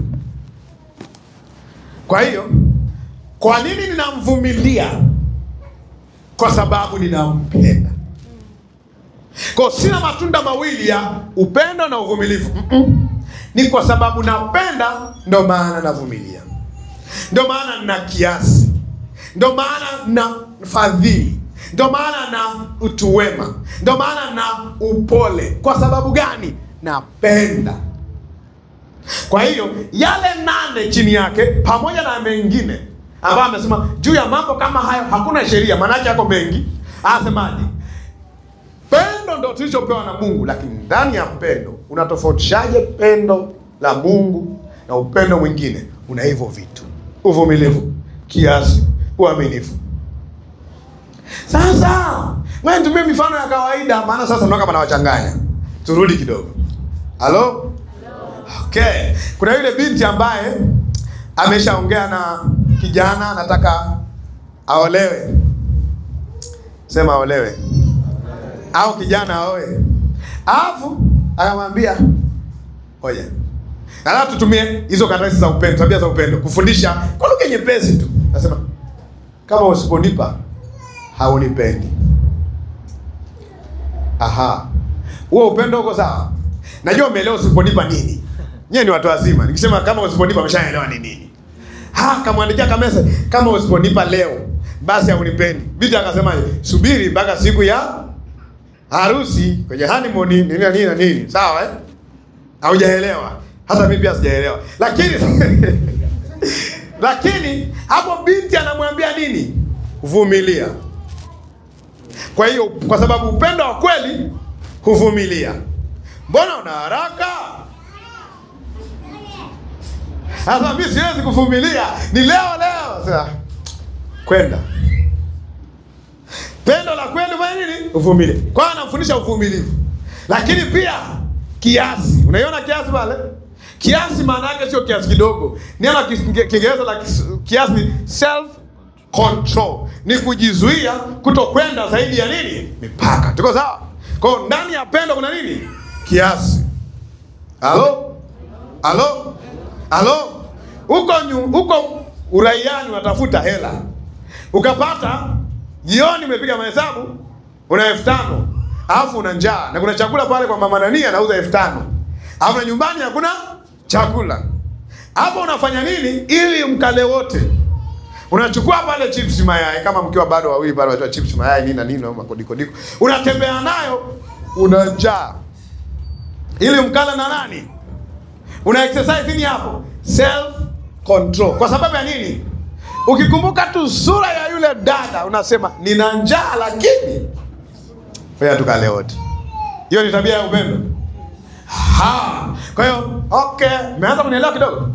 Kwa hiyo, kwa nini ninamvumilia? Kwa sababu ninampenda. Kwa sina matunda mawili ya upendo na uvumilivu. Mm-mm. Ni kwa sababu napenda, ndo maana navumilia, ndo maana nina kiasi, ndo maana na fadhili, ndo maana na utu wema, ndo maana na upole. Kwa sababu gani? Napenda. Kwa hiyo yale nane chini yake pamoja na mengine ambayo amesema juu ya mambo kama hayo hakuna sheria, maanake yako mengi. Anasemaje? Pendo ndo tulichopewa na Mungu, lakini ndani ya pendo unatofautishaje pendo la Mungu na upendo mwingine? Una hivyo vitu: uvumilivu, kiasi, uaminifu. Sasa wewe nitumie mifano ya kawaida, maana sasa ndio kama nawachanganya. Turudi kidogo. Halo? Okay. Kuna yule binti ambaye ameshaongea na kijana anataka aolewe. Sema aolewe. Au kijana aoe. Alafu akamwambia, "Oya. Na tutumie hizo karatasi za upendo, tabia za upendo kufundisha kwa lugha nyepesi tu." Nasema, "Kama usiponipa haunipendi." Aha. Huo upendo uko sawa? Najua umeelewa usiponipa nini. Nyewe ni watu wazima. Nikisema kama usiponipa ameshaelewa ni nini. Ha, kamwandikia kamesa kama usiponipa leo basi haunipendi. Binti akasemaje? Subiri mpaka siku ya harusi kwenye honeymoon nini na nini na nini. Sawa eh? Haujaelewa. Hata mimi pia sijaelewa. Lakini lakini hapo binti anamwambia nini? Vumilia. Kwa hiyo kwa sababu upendo wa kweli huvumilia. Mbona una haraka? Sasa mimi siwezi kuvumilia, ni leo leo. Sasa kwenda pendo la kweli fanya nini? Uvumilie. Kwa hiyo anamfundisha uvumilivu, lakini pia kiasi. Unaiona kiasi pale? Kiasi maana yake sio kiasi kidogo. Neno Kiingereza la kiasi ni self control, ni kujizuia kutokwenda zaidi ya nini? Mipaka. Tuko sawa? Kwa hiyo ndani ya pendo kuna nini? Kiasi. Halo? Halo? Halo? Huko huko uraiani unatafuta hela. Ukapata jioni umepiga mahesabu una elfu tano alafu una njaa na kuna chakula pale kwa mama nani anauza elfu tano alafu na nyumbani hakuna chakula. Hapo unafanya nini ili mkale wote? Unachukua pale chips mayai, kama mkiwa bado wawili bado watoa chips mayai nini na nini na makodikodiko, unatembea nayo, una njaa ili mkala na nani? Una exercise nini hapo? Self control. Kwa sababu ya nini? Ukikumbuka tu sura ya yule dada unasema nina njaa, lakini wewe tukale wote. Hiyo ni tabia ya upendo. Ha. Kwa hiyo okay, umeanza kunielewa kidogo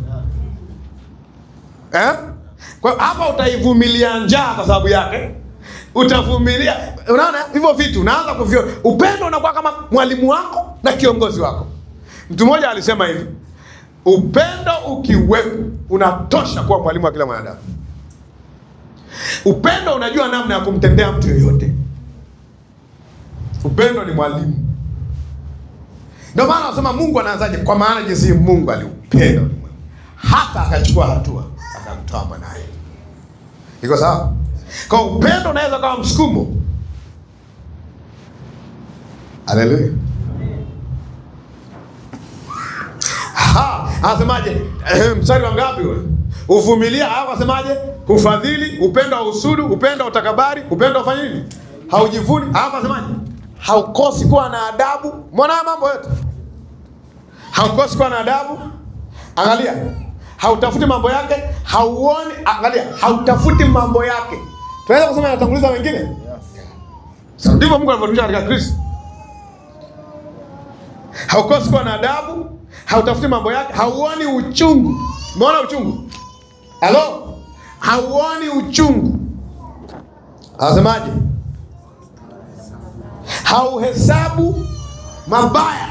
eh? Kwa hiyo hapa utaivumilia njaa kwa sababu yake, utavumilia. Unaona hivyo vitu, unaanza kuvyo. Upendo unakuwa kama mwalimu wako na kiongozi wako. Mtu mmoja alisema hivi, upendo ukiwepo unatosha kuwa mwalimu wa kila mwanadamu. Upendo unajua namna ya kumtendea mtu yoyote. Upendo ni mwalimu. Ndio maana anasema Mungu anaanzaje? Kwa maana jinsi Mungu aliupenda ulimwengu hata akachukua hatua akamtoa mwanaye. Iko sawa? Kwa upendo unaweza kuwa msukumo. Haleluya. Ha, anasemaje? Eh, mstari wa ngapi wewe? Uvumilia, hapo asemaje? hufadhili, upendo hausudu, upendo utakabari, upendo ufanye nini? Haujivuni. Alafu asemaje? Haukosi kuwa na adabu. Mbona haya mambo yote? Haukosi kuwa na adabu. Angalia, hautafuti mambo yake, hauoni. Angalia, hautafuti mambo yake. Tunaweza kusema anatanguliza wengine. Sasa ndivyo Mungu anavyotufundisha katika Kristo. Haukosi kuwa na adabu, hautafuti mambo yake, hauoni uchungu. Umeona uchungu? Halo, hauoni uchungu. Anasemaje? Hauhesabu mabaya.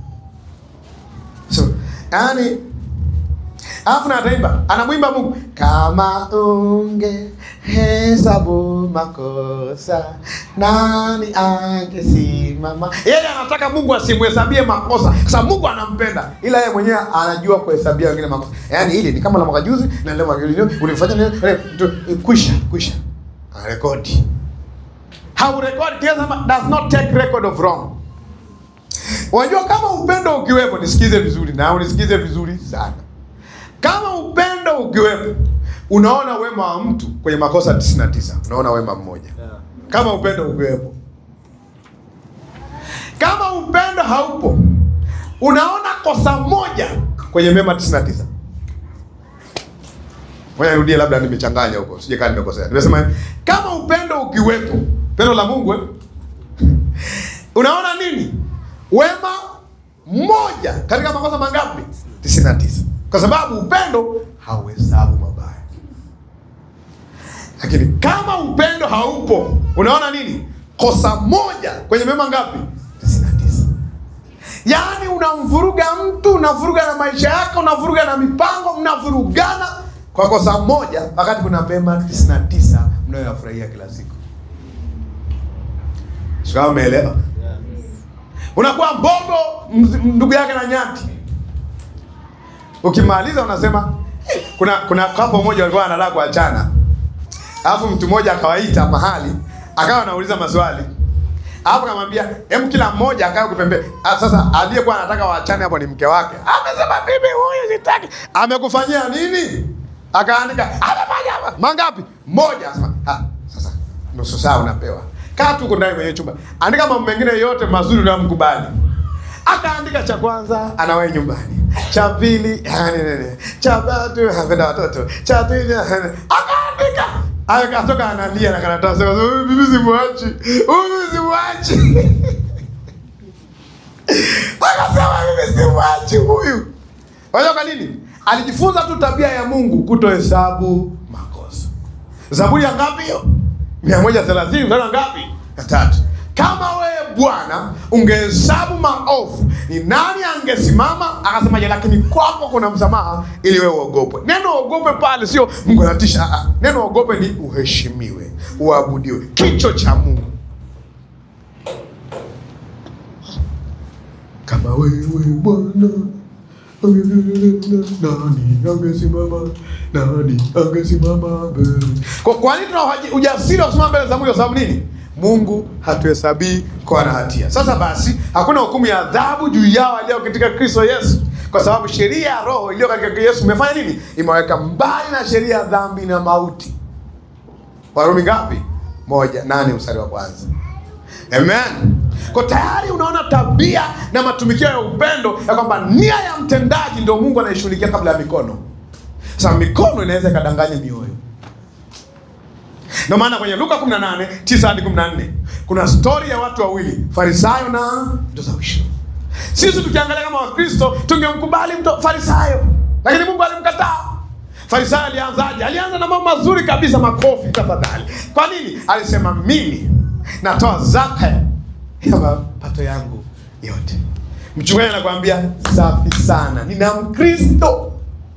So, yani alafu na ataimba, anamwimba Mungu kama unge hesabu makosa nani angesimama? Yeye anataka Mungu asimhesabie makosa, kwa sababu Mungu anampenda, ila yeye mwenyewe anajua kuhesabia wengine makosa. Yaani hili ni kama la mwaka juzi na leo mwaka juzi ulifanya nini? Eh, tu- Kwisha, kwisha. Anarekodi. Haurekodi, kiasi does not take record of wrong. Unajua kama upendo ukiwepo, nisikize vizuri na unisikize vizuri sana. Kama upendo ukiwepo, unaona wema wa mtu kwenye makosa 99, unaona wema mmoja. Kama upendo ukiwepo. Kama upendo haupo, unaona kosa moja kwenye mema 99. Ngoja nirudie, labda nimechanganya huko, sije kama nimekosea. Nimesema hivi, kama upendo ukiwepo, pendo la Mungu eh? unaona nini? Wema mmoja katika makosa mangapi? 99. Kwa sababu upendo hauhesabu mabaya. Lakini kama upendo haupo, unaona nini? Kosa moja kwenye mema ngapi? 99. Yaani unamvuruga mtu, unavuruga na maisha yake, unavuruga na mipango, mnavurugana kwa kosa moja, wakati kuna mema 99 mnayoyafurahia kila siku. Sio kama umeelewa? Unakuwa mbogo mz- ndugu yake na nyati. Ukimaliza unasema "Eh, kuna kuna kapo moja walikuwa wanataka kuachana. Alafu mtu mmoja akawaita mahali, akawa anauliza maswali. Alafu akamwambia, "Hem kila mmoja akae kupembe." Ah, Sasa aliyekuwa anataka waachane hapo ni mke wake. Amesema mimi huyu sitaki. Amekufanyia nini? Akaandika, "Amefanya mangapi?" Moja. Asema, "Ah, sasa nusu saa unapewa." Kaa tu uko ndani kwenye chumba. Andika mambo mengine yote mazuri unayomkubali. Akaandika cha kwanza anawahi nyumbani, cha pili yani nini, cha tatu anapenda watoto, cha pili yani- akaandika akatoka analia na karatasi, akasema, "Huyu mimi simwachi, huyu simwachi." Akasema mimi simwachi huyu. Unajua kwa nini? Alijifunza tu tabia ya Mungu kutohesabu makosa. Zaburi ya ngapi hiyo? 130 mstari wa ngapi? Ya tatu. Kama wewe Bwana ungehesabu maovu, ni nani angesimama? Akasemaje? Lakini kwako kuna msamaha, ili wewe uogopwe. Neno uogope pale sio Mungu anatisha. ah, ah. Neno uogope ni uheshimiwe, uabudiwe, kicho cha Mungu. Kama wewe Bwana nani angesimama? Nani angesimama mbele? Kwa, kwa nini tuna uhaji- ujasiri wa kusimama mbele za Mungu? Kwa sababu nini? Mungu hatuhesabii kwa na hatia. Sasa basi, hakuna hukumu ya adhabu juu yao walio katika Kristo Yesu, kwa sababu sheria ya Roho iliyo katika Yesu imefanya nini? Imeweka mbali na sheria ya dhambi na mauti. Warumi ngapi? Moja nane mstari wa kwanza. Amen. Kwa tayari unaona tabia na matumikio ya upendo ya kwamba nia ya mtendaji ndio Mungu anaishughulikia kabla ya mikono. Sasa mikono inaweza ikadanganya mioyo. Ndio maana kwenye Luka 18 9 hadi 14 kuna stori ya watu wawili, Farisayo na mtoza ushuru. Sisi tukiangalia kama Wakristo tungemkubali mto Farisayo, lakini Mungu alimkataa. Farisayo alianzaje? Alianza na mambo mazuri kabisa, makofi tafadhali. Kwa nini? Alisema mimi natoa zaka ya mapato yangu yote. Mchungaji anakuambia safi sana, nina Mkristo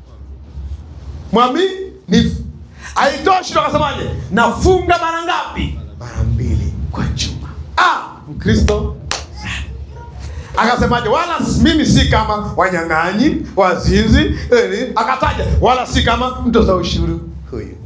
mwaminifu. Haitoshi ndo akasemaje? Nafunga mara ngapi? Mara mbili kwa juma. Ah, Mkristo akasemaje? Wala mimi si kama wanyang'anyi, wazinzi. eh, Akataja wala si kama mtoza ushuru huyu.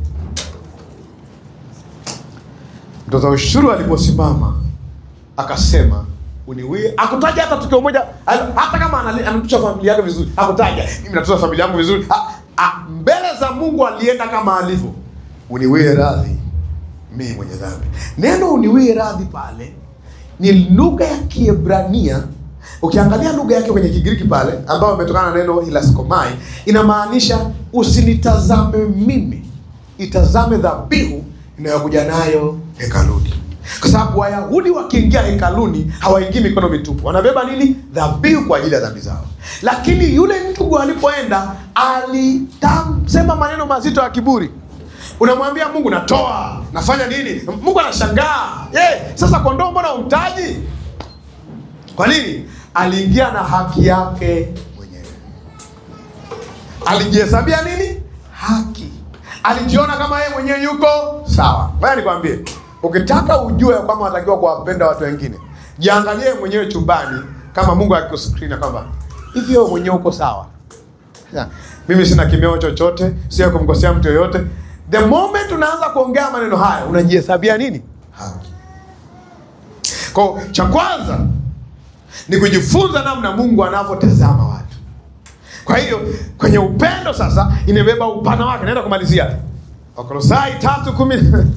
Mtoza ushuru aliposimama akasema uniwie, akutaja hata tukio moja, al- hata kama anali- anatusha familia yake vizuri, akutaja mimi natunza familia yangu vizuri. Ah, ah, mbele za Mungu alienda kama alivyo, uniwie radhi mimi mwenye dhambi. Neno uniwie radhi pale ni lugha ya Kiebrania. Ukiangalia lugha yake kwenye Kigiriki pale, ambayo imetokana na neno hilaskomai, inamaanisha usinitazame mimi, itazame dhabihu inayokuja nayo hekaluni, kwa sababu Wayahudi wakiingia hekaluni hawaingii mikono mitupu, wanabeba nini? Dhabihu kwa ajili ya dhambi zao. Lakini yule ndugu alipoenda alisema maneno mazito ya kiburi Unamwambia Mungu natoa, nafanya nini? Mungu anashangaa. Yeah, sasa kondoo mbona umtaji? Kwa nini? Aliingia na haki yake mwenyewe, alijihesabia nini? Haki, alijiona kama yeye mwenyewe yuko sawa. Ngoja nikwambie, ukitaka ujue kwamba unatakiwa kuwapenda watu wengine, jiangalie mwenyewe chumbani, kama Mungu akikuskrini kwamba hivi wewe mwenyewe uko sawa. Ya, mimi sina kimeo chochote, sio kumkosea mtu yoyote. The moment unaanza kuongea maneno haya unajihesabia nini? Haki. Kwa cha kwanza ni kujifunza namna Mungu anavyotazama watu. Kwa hiyo kwenye upendo sasa imebeba upana wake. Naenda kumalizia Wakolosai tatu kumi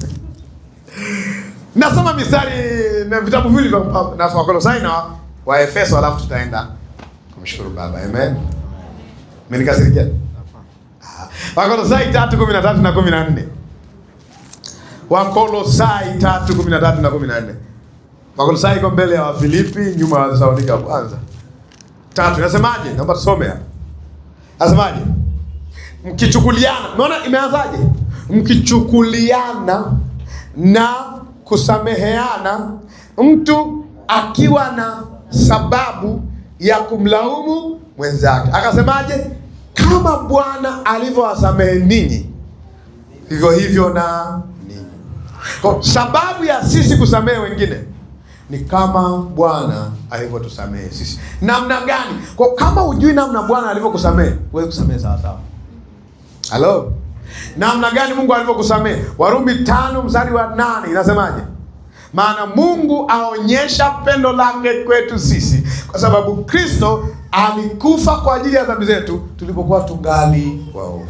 nasoma mistari na vitabu viwili vya na Wakolosai na Waefeso, alafu tutaenda kumshukuru Baba. Amen. Menikasirikia Wakolosai tatu kumi na tatu na kumi na nne Wakolosai tatu kumi na tatu na kumi na nne Wakolosai iko mbele ya Wafilipi, nyuma ya Thesalonika kwanza. Tatu nasemaje? Naomba tusome hapa. Nasemaje? Mkichukuliana, umeona imeanzaje? Mkichukuliana na kusameheana, mtu akiwa na sababu ya kumlaumu mwenzake, akasemaje? Kama Bwana alivyowasamehe ninyi, vivyo hivyo na ninyi. Kwa sababu ya sisi kusamehe wengine ni kama Bwana alivyotusamehe sisi. Namna gani? Kwa kama hujui namna Bwana alivyokusamehe, huwezi kusamehe sawa sawa. Halo, namna gani Mungu alivyokusamehe? Warumi tano mstari wa nane inasemaje? Maana Mungu aonyesha pendo lake kwetu sisi kwa sababu Kristo alikufa kwa ajili ya dhambi zetu tulipokuwa tungali waovu.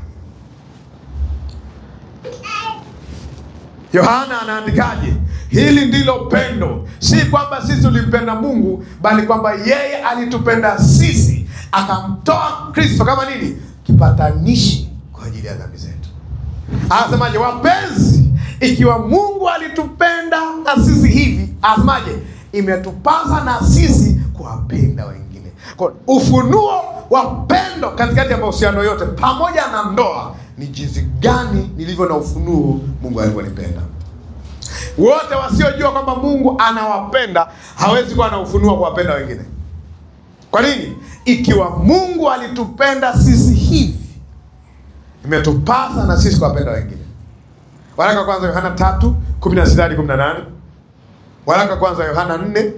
Yohana anaandikaje? Hili ndilo pendo, si kwamba sisi tulimpenda Mungu, bali kwamba yeye alitupenda sisi akamtoa Kristo kama nini? Kipatanishi kwa ajili ya dhambi zetu. Anasemaje? Wapenzi, ikiwa Mungu alitupenda na sisi hivi, anasemaje? Imetupasa na sisi kuwapenda wengine. Kwa ufunuo wa pendo katikati ya mahusiano yote pamoja na ndoa ni jinsi gani nilivyo na ufunuo Mungu alivyonipenda. Wote wasiojua kwamba Mungu anawapenda hawezi kuwa na ufunuo kuwapenda wengine. Kwa nini? Ikiwa Mungu alitupenda sisi hivi, imetupasa na sisi kuwapenda wengine. Waraka wa kwanza Yohana tatu kumi na sita hadi kumi na nane Waraka wa kwanza Yohana nne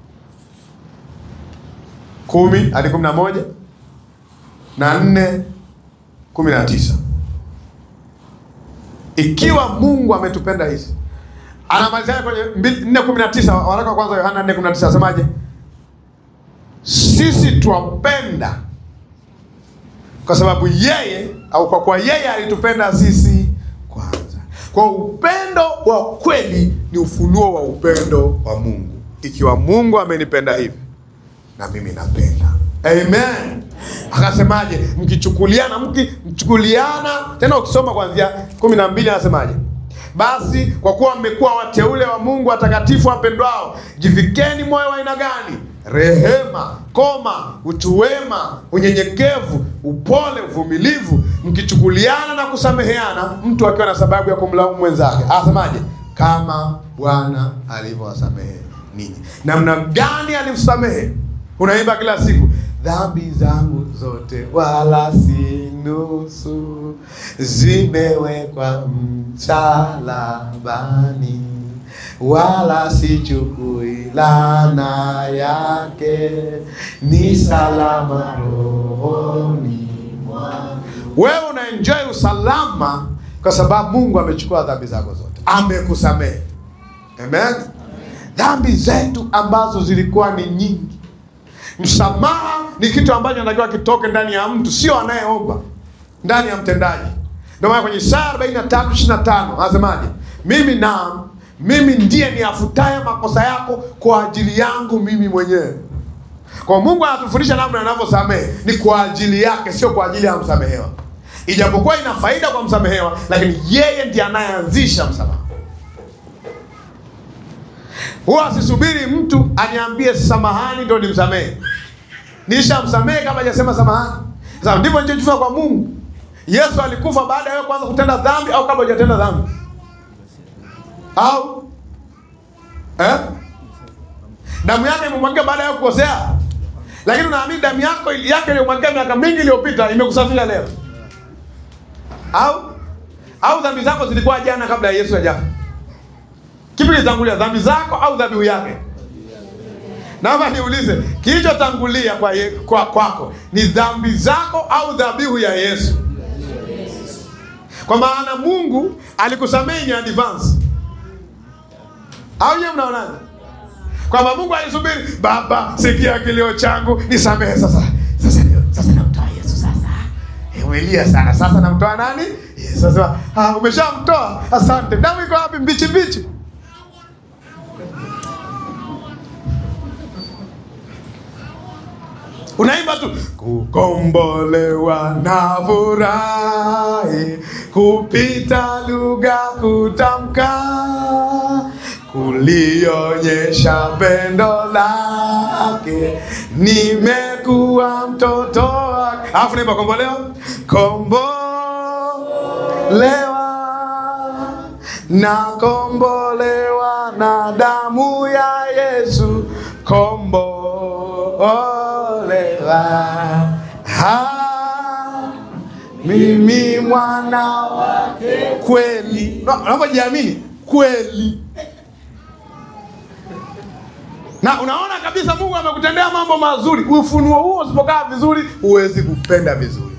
kumi hadi kumi na moja na nne kumi na tisa Ikiwa Mungu ametupenda hizi, anamalizia kwenye nne kumi na tisa waraka wa kwanza Yohana nne kumi na tisa asemaje? Sisi twapenda kwa sababu yeye au kwa kuwa yeye alitupenda sisi kwanza. Kwa upendo wa kweli ni ufunuo wa upendo wa Mungu. Ikiwa Mungu amenipenda hivi na mimi napenda. Amen. Akasemaje? Mkichukuliana, mkichukuliana tena, ukisoma kuanzia kumi na mbili anasemaje? Basi kwa kuwa mmekuwa wateule wa Mungu watakatifu wapendwao, jivikeni moyo wa aina gani? Rehema, koma, utu wema, unyenyekevu, upole, uvumilivu, mkichukuliana na kusameheana, mtu akiwa na sababu ya kumlaumu mwenzake. Anasemaje? Kama Bwana alivyowasamehe ninyi. Namna gani alimsamehe? Unaimba kila siku, dhambi zangu zote wala si nusu, zimewekwa msalabani, wala sichukui laana yake, ni salama rohoni mwangu. Wewe unaenjoy usalama kwa sababu Mungu amechukua dhambi zako zote, amekusamehe. Amen. Dhambi zetu ambazo zilikuwa ni nyingi Msamaha ni kitu ambacho anatakiwa kitoke ndani ya mtu, sio anayeomba, ndani ya mtendaji. Ndio maana kwenye Isaya 43 25 anasemaje? Mimi naam, mimi ndiye niafutaye makosa yako kwa ajili yangu mimi mwenyewe. Kwa Mungu anatufundisha namna anavyosamehe ni kwa ajili yake, sio kwa ajili ya msamehewa. Ijapokuwa ina faida kwa msamehewa, lakini yeye ndiye anayeanzisha msamaha. Huwa asisubiri mtu aniambie samahani ndio nimsamehe. Nishamsamehe kama hajasema samahani. Sasa ndivyo nilichojifunza kwa Mungu. Yesu alikufa baada ya wewe kuanza kutenda dhambi au kabla hujatenda dhambi? Au eh? Damu yake imemwagika baada ya kukosea. Lakini unaamini damu yako yake iliyomwagika miaka mingi iliyopita imekusafisha leo? Au au dhambi zako zilikuwa jana kabla ya Yesu hajafa? Kipi kilitangulia, dhambi zako au dhabihu yake? Naomba niulize, kilichotangulia kwa ye, kwa kwako ni dhambi zako au dhabihu ya Yesu? Kwa maana Mungu alikusamehe in advance. Au nyewe mnaonaje? Kwamba Mungu alisubiri, Baba, sikia kilio changu, nisamehe sasa. Sasa sasa namtoa Yesu sasa. Ewelia sana. Sasa namtoa nani? Yesu. Sasa ah, umeshamtoa. Asante. Damu iko wapi? Mbichi mbichi. Unaimba tu kukombolewa na furahi kupita lugha kutamka kulionyesha pendo lake nimekuwa mtoto wake. Alafu naimba kombolewa, kombolewa na kombolewa na damu ya Yesu, kombolewa ha, mimi mwana wake kweli. Na- Unapojiamini kweli na unaona kabisa Mungu amekutendea mambo mazuri. Ufunuo huo usipokaa vizuri, huwezi kupenda vizuri.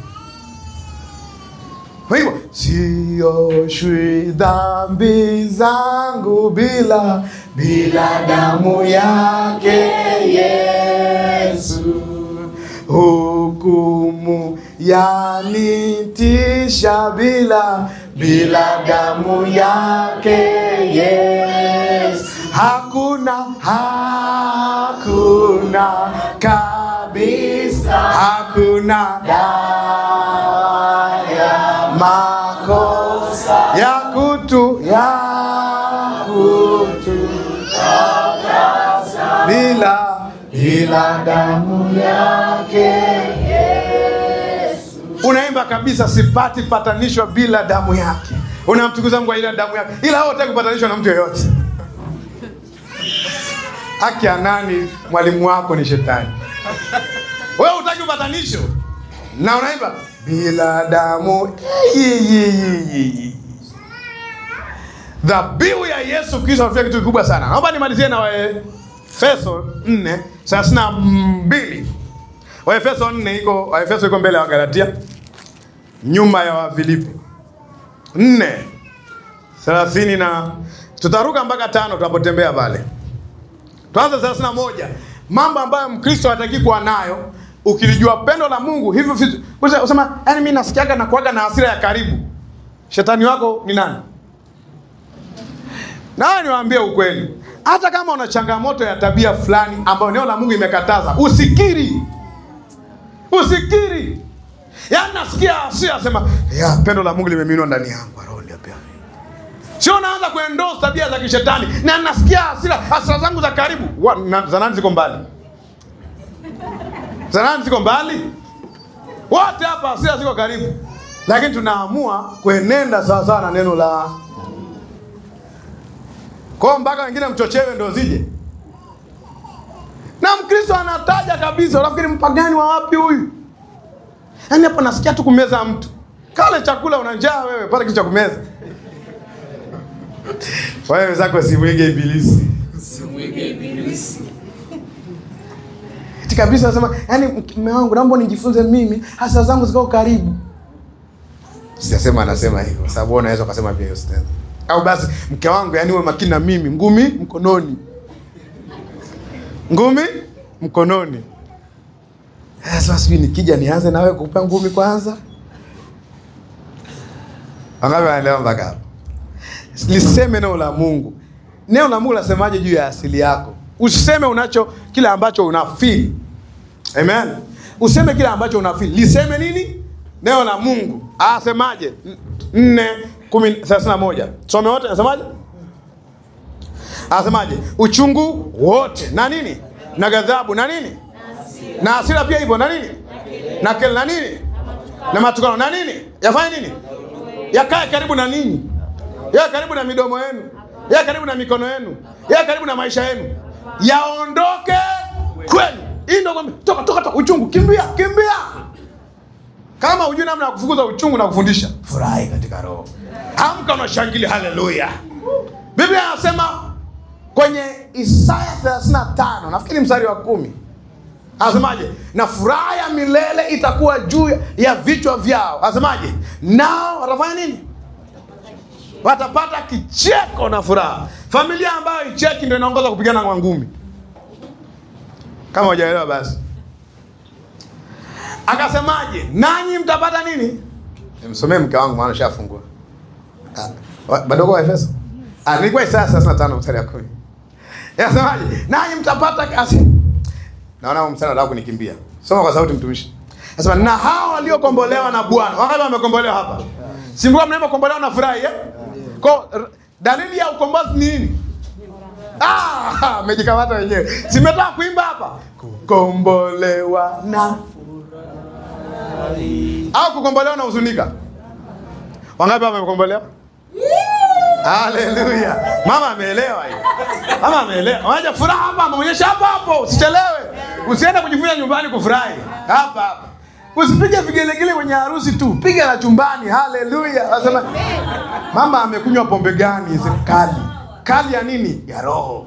Kwa hivyo sioshwi dhambi zangu bila bila damu yake Yesu, hukumu yanitisha bila bila damu yake Yesu, hakuna hakuna kabisa, hakuna dawa ya makosa ya kutu ya kutu bila bila damu yake unaimba kabisa, sipati patanishwa bila damu yake. Unamtukuza Mungu kwa ile damu yake, ila hao hutaki kupatanishwa na mtu yeyote. Haki ya nani? Mwalimu wako ni shetani. Wewe hutaki upatanisho na unaimba bila damu. Yi, yi, yi, yi, yi. Dhabihu ya Yesu Kristo amefanya kitu kikubwa sana. Naomba nimalizie na Waefeso 4 thelathini na mbili. Waefeso 4 iko Waefeso iko mbele ya Wagalatia, nyuma ya Wafilipi 4 thelathini na tutaruka mpaka tano tunapotembea pale. Tuanze thelathini na moja. Mambo ambayo Mkristo hataki kuwa nayo ukilijua pendo la Mungu hivyo vitu. Usema, yaani mimi nasikiaga na kuaga na hasira ya karibu. Shetani wako ni nani? Na niwaambie ukweli, hata kama una changamoto ya tabia fulani ambayo neno la Mungu imekataza, usikiri, usikiri. Yaani nasikia hasira, sema ya pendo la Mungu limeminwa ndani yangu, roho ndio pia Sio naanza kuendorse tabia za kishetani na nasikia hasira, hasira zangu za karibu. Wa- na- Za nani ziko mbali? Za nani ziko mbali? Wote hapa hasira ziko karibu, lakini tunaamua kuenenda sawa sawa na neno la kwao, mpaka wengine mchochewe ndo zije. Na Mkristo anataja kabisa, unafikiri mpagani wa wapi huyu? Yaani hapo nasikia tu kumeza mtu kale chakula, una njaa wewe, pata kitu cha kumeza wewe wenzako simwige ibilisi. Eti kabisa nasema, yaani mume wangu naomba nijifunze mimi, hasa zangu ziko karibu. Sijasema anasema hivyo, sababu wewe unaweza ukasema pia hiyo stanza. Au basi mke wangu, yaani uwe makini na mimi, ngumi mkononi. Ngumi mkononi. Sasa sijui nikija nianze nawe kupa ngumi kwanza. Wangapi wanaelewa mpaka hapo? Liseme neno la Mungu. Neno la Mungu lasemaje juu ya asili yako? Usiseme unacho kile ambacho unafeel. Amen. Useme kile ambacho unafeel. Liseme nini? Neno la Mungu. Asemaje? 4 31. Some wote nasemaje? Anasemaje? Uchungu wote na nini? Na ghadhabu na nini? Na hasira pia ipo na nini? Na kelele na nini? Na matukano na nini? Yafanye nini? Yakae karibu na ninyi. Yawe karibu na midomo yenu. Yawe karibu na mikono yenu. Yawe karibu na maisha yenu. Yaondoke kwenu. Hii ndio kwamba toka toka toka uchungu kimbia kimbia. Kama hujui namna ya kufukuza uchungu na kufundisha, furahi katika roho. Amka unashangilia haleluya. Biblia inasema kwenye Isaya 35 nafikiri mstari wa kumi anasemaje? Na furaha ya milele itakuwa juu ya vichwa vyao. Anasemaje? Nao watafanya nini? Watapata kicheko na furaha. Familia ambayo icheki ndio inaongoza kupigana kwa ngumi. Kama hujaelewa basi, akasemaje? Nanyi mtapata nini? Msomee mke wangu maana shafungua bado kwa Efeso. Ah, nilikuwa Isaya 35 mstari wa 10. Yasemaje? Nanyi mtapata kasi. Naona huo mstari unataka kunikimbia. Soma kwa sauti mtumishi. Nasema na hao waliokombolewa na Bwana. Wangapi wamekombolewa hapa? Si mbona mnapokombolewa na furahi eh? Kwa r- dalili ya ukombozi ni nini? Ah, amejikamata wenyewe. Simetaka kuimba hapa. Kukombolewa na au kukombolewa na huzunika. Wangapi wamekombolewa? Haleluya. Mama ameelewa hiyo. Mama ameelewa. Waje furaha hapa ameonyesha hapa hapo. Usichelewe. Usiende kujifunza nyumbani kufurahi. Hapa hapa. Usipige vigelegele kwenye harusi tu. Piga la chumbani. Haleluya. Anasema mama amekunywa pombe gani? Sema kali. Kali ya nini? Ya roho.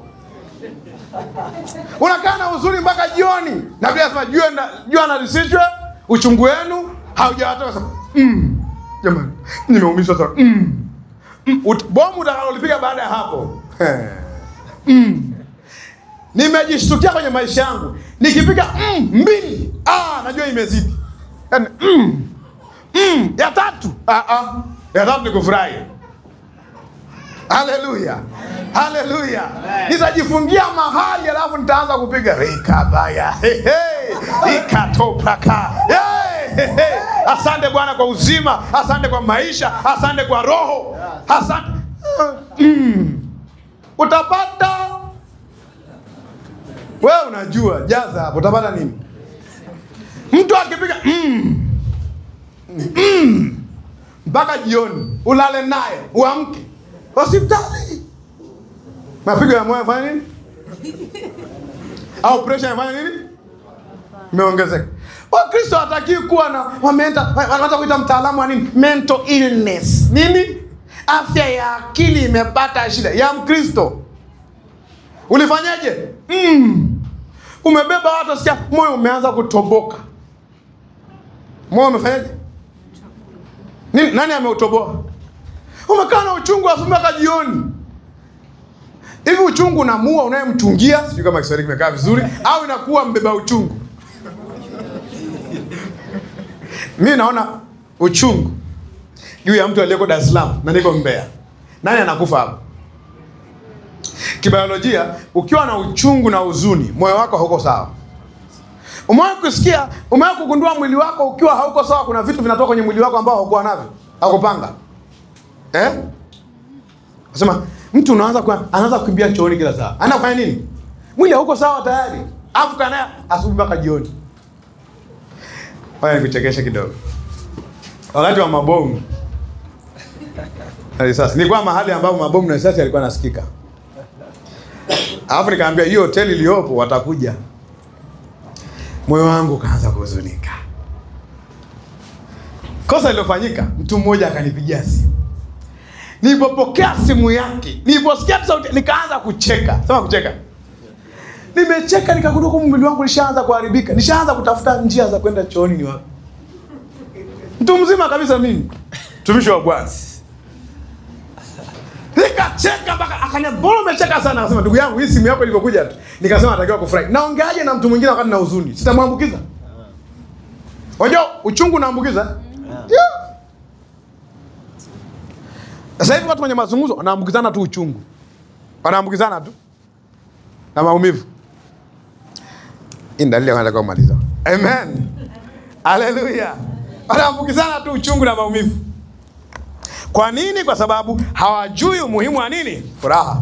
Unakaa na uzuri mpaka jioni. Na Biblia inasema jua na jua na lisichwe uchungu wenu haujawatoka. Sema mm. Jamani, nimeumizwa sana. Mm. Mm, ut- bomu utakalolipiga baada ya hapo mm. Nimejishtukia kwenye maisha yangu nikipiga mm, mbili ah, najua imezidi yani, mm, mm, ya tatu ah, ah. ya tatu ni kufurahi. Haleluya, haleluya! Nitajifungia mahali alafu nitaanza kupiga rikabaya hey, hey. ikatopaka hey, hey, hey. Asante Bwana kwa uzima, asante kwa maisha, asante kwa roho, asante mm. Utapata wewe, unajua jaza hapo, utapata nini? Mtu akipiga mm. mm. mpaka jioni, ulale naye, uamke hospitali, mapigo ya moyo yafanya nini? Au pressure yafanya nini? Imeongezeka. Wakristo hatakiwi kuwa na wameenda wanaanza kuita mtaalamu wa nini? Mental illness. Nini? Afya ya akili imepata shida. Ya Mkristo. Ulifanyaje? Mm. Umebeba watu sikia moyo umeanza kutoboka. Moyo umefanyaje? Nini nani ameutoboa? Umekaa na uchungu asubuhi mpaka jioni. Hivi uchungu unamua unayemchungia, sijui kama Kiswahili kimekaa vizuri, au inakuwa mbeba uchungu? Mi naona uchungu juu ya mtu aliyeko Dar es Salaam na niko Mbeya. Nani anakufa hapo? Kibiolojia, ukiwa na uchungu na huzuni, moyo wako hauko sawa. Umewahi kusikia, umewahi kugundua mwili wako ukiwa hauko sawa, kuna vitu vinatoka kwenye mwili wako ambao haukuwa navyo, hakupanga eh? Nasema mtu unaanza kwa, anaanza kukimbia chooni kila saa, anafanya nini? Mwili hauko sawa tayari, afu kana asubuhi mpaka jioni. Haya, nikuchekeshe kidogo. Wakati wa mabomu na risasi, nilikuwa mahali ambapo mabomu na risasi yalikuwa nasikika, alafu nikaambia hiyo hoteli iliyopo watakuja. Moyo wangu ukaanza kuhuzunika. Kosa lilofanyika, mtu mmoja akanipigia simu. Nilipopokea simu yake, niliposikia tu sauti, nikaanza kucheka. Sema kucheka. Nimecheka nikagundua kwamba mwili wangu nishaanza kuharibika, nishaanza kutafuta njia za kwenda chooni. Ni wapi? Mtu mzima kabisa mimi, mtumishi wa Bwana. Nikacheka mpaka akaniambia, mbona umecheka sana? Akasema, ndugu yangu, hii simu yako ilivyokuja tu, nikasema natakiwa kufurahi. Naongeaje na mtu mwingine wakati na huzuni? Sitamwambukiza. Unajua uchungu unaambukiza? Yeah. Sasa hivi watu wenye mazungumzo wanaambukizana tu uchungu, wanaambukizana tu na maumivu. Hii ni dalili ya nataka kumaliza. Amen, haleluya. Wanaambukizana tu uchungu na maumivu. Kwa nini? Kwa sababu hawajui umuhimu wa nini? Furaha.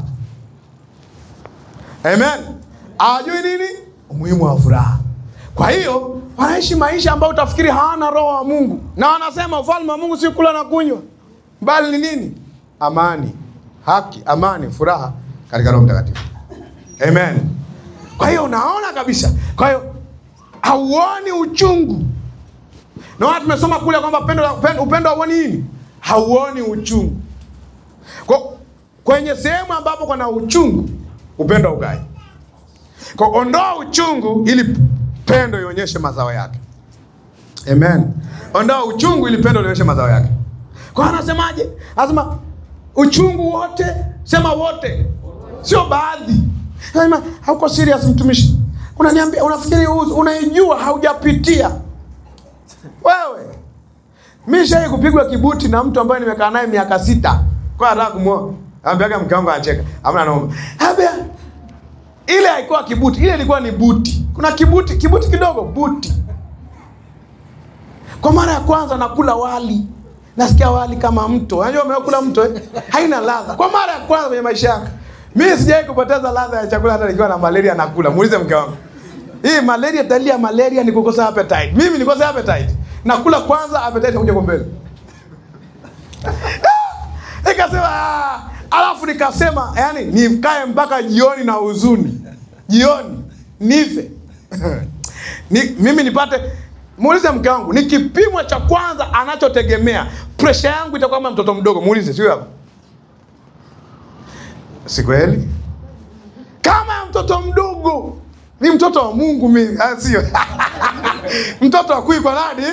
Amen, hawajui nini umuhimu wa furaha. Kwa hiyo wanaishi maisha ambayo utafikiri hawana roho wa Mungu, na wanasema ufalme wa Mungu si kula na kunywa, bali ni nini? Amani, haki, amani, furaha katika Roho Mtakatifu. Amen. Kwa hiyo unaona kabisa, kwa hiyo hauoni uchungu. Naona tumesoma kule kwamba upendo upendo- upendo hauoni nini, hauoni uchungu. Kwa kwenye sehemu ambapo kuna uchungu, upendo haukai. Kwa ondoa uchungu ili pendo ionyeshe mazao yake. Amen. Ondoa uchungu ili pendo lionyeshe mazao yake. Kwa anasemaje? Anasema uchungu wote, sema wote, sio baadhi. Anasema hauko serious mtumishi. Unaniambia unafikiri u- unaijua haujapitia. Wewe mimi shai kupigwa kibuti na mtu ambaye nimekaa naye miaka sita. Kwa nataka kumuoa. Ambiaga mke wangu anacheka. Hamna naomba. Ambia ile haikuwa kibuti, ile ilikuwa ni buti. Kuna kibuti, kibuti kidogo, buti. Kwa mara ya kwanza nakula wali, nasikia wali kama mto. Unajua umekula mto eh? Haina ladha. Kwa mara ya kwanza kwenye maisha yangu, mimi sijawahi kupoteza ladha ya chakula hata nikiwa na malaria nakula. Muulize mke wangu, hii malaria, dalili ya malaria ni kukosa appetite. Mimi nilikosa appetite, nakula kwanza, appetite kuja kwa mbele. Nikasema "Ah." alafu nikasema yani nikae mpaka jioni na huzuni, jioni nife ni, mimi nipate. Muulize mke wangu, ni kipimo cha kwanza anachotegemea presha yangu itakuwa kama mtoto mdogo. Muulize, sio hapa? Si kweli? Kama ya mtoto mdogo, ni mtoto wa Mungu mimi, ah, sio mtoto wa kui kwa nani?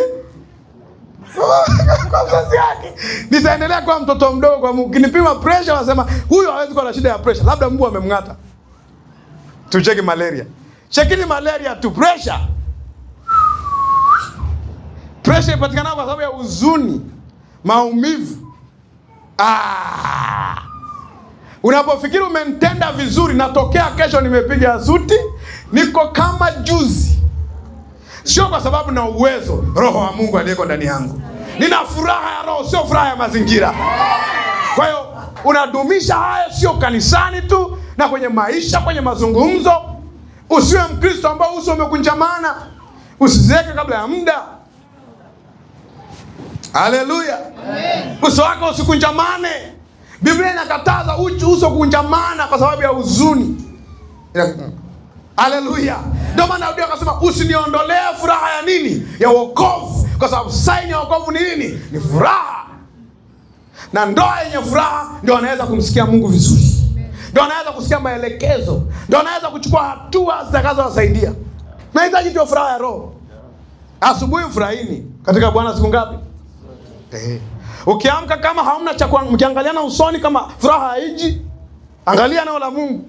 kwa mzazi wake nitaendelea kuwa mtoto mdogo kwa Mungu. Kinipima pressure, wanasema huyu hawezi kuwa na shida ya pressure, labda mbu amemng'ata. Tucheki malaria, chekini malaria tu. Pressure, pressure ipatikana kwa sababu ya huzuni, maumivu. Ah, unapofikiri umenitenda vizuri, natokea kesho nimepiga suti, niko kama juzi sio kwa sababu na uwezo roho wa Mungu aliyeko ndani yangu. Nina furaha ya roho, sio furaha ya mazingira. Kwa hiyo unadumisha haya, sio kanisani tu, na kwenye maisha, kwenye mazungumzo. Usiwe Mkristo ambao uso umekunjamana, usizeeke kabla ya muda. Haleluya, uso wako usikunjamane. Biblia inakataza uchi uso kunjamana kwa sababu ya huzuni. Ina- Haleluya! Ndio maana Daudi akasema usiniondolee furaha ya nini? Ya wokovu, kwa sababu saini ya wokovu ni nini? Ni furaha. Na ndoa yenye furaha ndio anaweza kumsikia Mungu vizuri, ndio anaweza kusikia maelekezo, ndio anaweza kuchukua hatua zitakazowasaidia. Nahitaji ndio furaha ya roho. Asubuhi furahini katika Bwana siku ngapi? Eh. Ukiamka kama hamna cha kuang- mkiangaliana usoni kama furaha haiji, angalia neno la Mungu.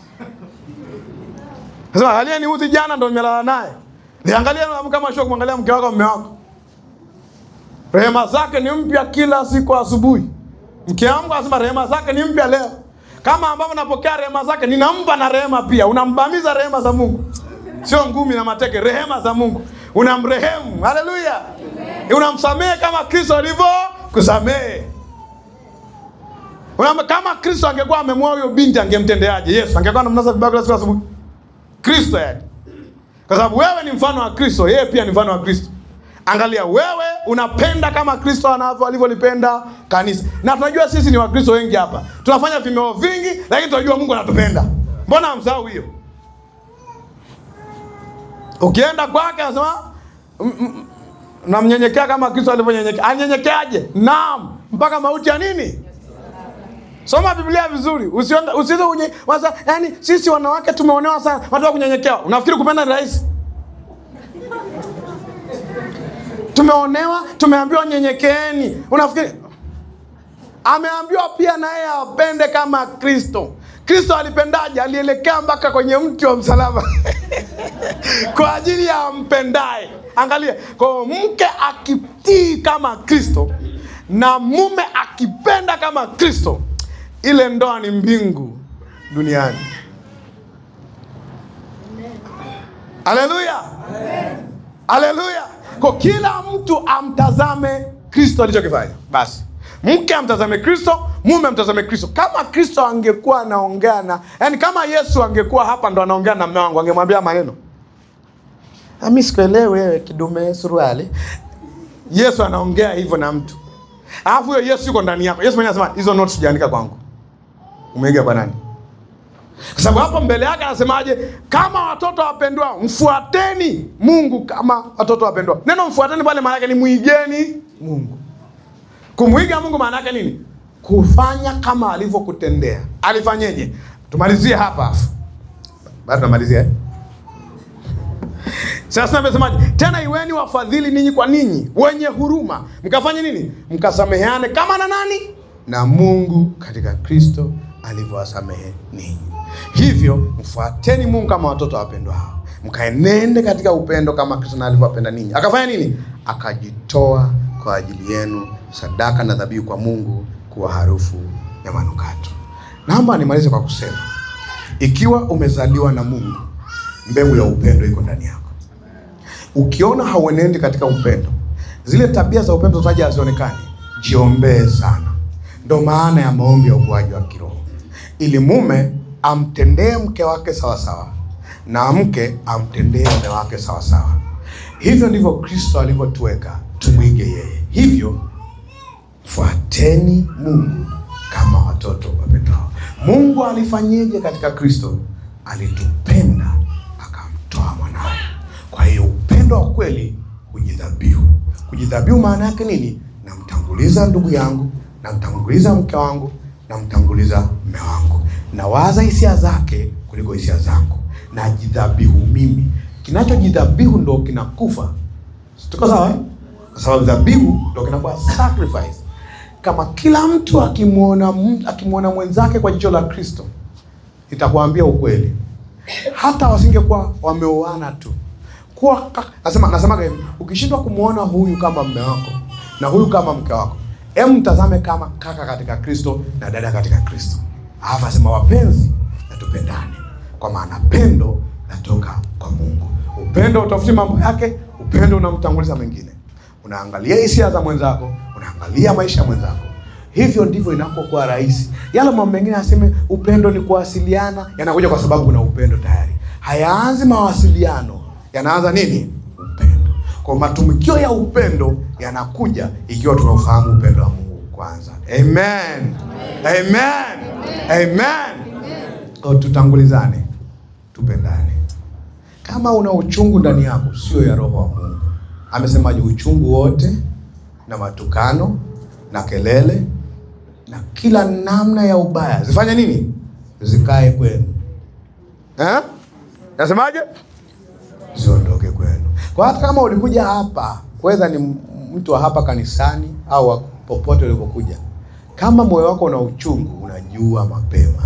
Sasa angalia ni uzi jana ndo nimelala naye. Niangalie na kama sio kumwangalia mke wako mume wako. Rehema zake ni mpya kila siku asubuhi. Mke wangu anasema rehema zake ni mpya leo. Kama ambavyo napokea rehema zake ninampa na rehema pia. Unambamiza rehema za Mungu. Sio ngumi na mateke, rehema za Mungu. Unamrehemu. Haleluya. Unamsamehe kama Kristo alivyo kusamehe. Unam, kama Kristo angekuwa amemwoa huyo binti angemtendeaje? Yesu angekuwa anamnasa vibaya kila siku asubuhi. Kristo yani. Kwa sababu wewe ni mfano wa Kristo, yeye pia ni mfano wa Kristo. Angalia wewe unapenda kama Kristo anavyo alivyolipenda kanisa. Na tunajua sisi ni Wakristo wengi hapa. Tunafanya vimeo vingi lakini tunajua Mungu anatupenda. Mbona hamsahau hiyo? Ukienda kwake anasema "Mm, mm, namnyenyekea kama Kristo alivyonyenyekea. Anyenyekeaje? Naam, mpaka mauti ya nini? Soma Biblia vizuri. Usiende usizo unye wasa, yani sisi wanawake tumeonewa sana. Watu wa kunyenyekewa. Unafikiri kupenda ni rahisi? Tumeonewa, tumeambiwa nyenyekeeni. Unafikiri ameambiwa pia na yeye apende kama Kristo. Kristo alipendaje? Alielekea mpaka kwenye mti wa msalaba kwa ajili ya ampendaye. Angalia, kwa hiyo mke akitii kama Kristo na mume akipenda kama Kristo, ile ndoa ni mbingu duniani. Haleluya, haleluya! Kwa kila mtu amtazame Kristo alichokifanya. Basi mke amtazame Kristo, mume amtazame Kristo. Kama Kristo angekuwa anaongea na, yani kama Yesu angekuwa hapa ndo anaongea na mume wangu, angemwambia maneno mi sikuelewi wewe kidume suruali. Yesu anaongea hivyo na mtu, alafu huyo Yesu yuko ndani yako. Yesu mwenyewe anasema hizo notes sijaandika kwangu, umeiga kwa nani? Kwa sababu hapo mbele yake anasemaje? Kama watoto wapendwao, mfuateni Mungu kama watoto wapendwao. Neno mfuateni pale maana yake ni muigeni Mungu. Kumwiga Mungu maana yake nini? Kufanya kama alivyokutendea. Alifanyeje? Tumalizie hapa afu bado tunamalizia eh? Sasa amesemaje? Tena iweni wafadhili ninyi kwa ninyi, wenye huruma, mkafanye nini? Mkasameheane kama na nani? Na Mungu katika Kristo alivyowasamehe ninyi. Hivyo mfuateni Mungu kama watoto wapendwao, mkaenende katika upendo kama Kristo na alivyowapenda ninyi. Akafanya nini? Akajitoa kwa ajili yenu sadaka na dhabihu kwa Mungu kuwa harufu ya manukato. Naomba nimalize kwa kusema, ikiwa umezaliwa na Mungu, mbegu ya upendo iko ndani yako. Ukiona hauenendi katika upendo, zile tabia za upendo zaja hazionekani, jiombee sana. Ndo maana ya maombi ya ukuaji wa kiroho, ili mume amtendee mke wake sawasawa na mke amtendee mume wake sawasawa. Hivyo ndivyo Kristo alivyotuweka tumwige yeye. Hivyo fuateni Mungu kama watoto wapendao. Mungu alifanyeje katika Kristo? Alitupenda akamtoa mwanawe. Kwa hiyo upendo wa kweli hujidhabihu. Kujidhabihu maana yake nini? Namtanguliza ndugu yangu, namtanguliza mke wangu, namtanguliza mme wangu, nawaza hisia zake kuliko hisia zangu, najidhabihu mimi. Kinachojidhabihu ndo kinakufa. Tuko sawa eh? Kwa sababu dhabihu ndo kinakuwa sacrifice. Kama kila mtu akimwona akimwona mwenzake kwa jicho la Kristo, itakwambia ukweli, hata wasingekuwa wameoana tu kuwa nasema nasemaga hivi, ukishindwa kumwona huyu kama mme wako na huyu kama mke wako, em, mtazame kama kaka katika Kristo na dada katika Kristo. Alafu asema wapenzi, na tupendane, kwa maana pendo natoka kwa Mungu. Upendo utafuti mambo yake, upendo unamtanguliza mwingine, unaangalia hisia za mwenzako, unaangalia maisha ya mwenzako. Hivyo ndivyo inapokuwa rahisi. Yale mambo mengine aseme upendo ni kuwasiliana, yanakuja kwa sababu kuna upendo tayari. Hayaanzi mawasiliano yanaanza nini? Upendo. Kwa matumikio ya upendo yanakuja ikiwa tunaufahamu upendo wa Mungu kwanza. Amen, amen, amen. Kwa tutangulizane, tupendane. Kama una uchungu ndani yako, sio ya roho wa Mungu. Amesemaje? Uchungu wote na matukano na kelele na kila namna ya ubaya zifanye nini? Zikae kwenu eh? Nasemaje? ziondoke kwenu. Kwa hata kama ulikuja hapa, whether ni mtu wa hapa kanisani au wa popote ulipokuja, kama moyo wako una uchungu, unajua mapema.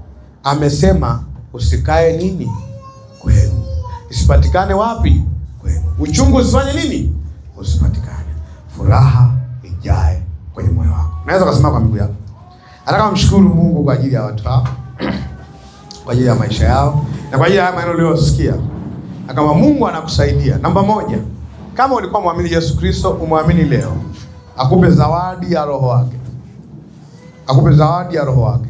Amesema usikae nini kwenu, isipatikane wapi? Kwenu. Uchungu usifanye nini? Usipatikane. Furaha ijae kwenye moyo wako. Naweza kusema kwa miguu yako. Nataka mshukuru Mungu kwa ajili ya watu hao, kwa ajili ya maisha yao na kwa ajili ya maneno uliyosikia na kama Mungu anakusaidia, namba moja, kama ulikuwa mwamini Yesu Kristo, umwamini leo, akupe zawadi ya roho wake, akupe zawadi ya roho wake.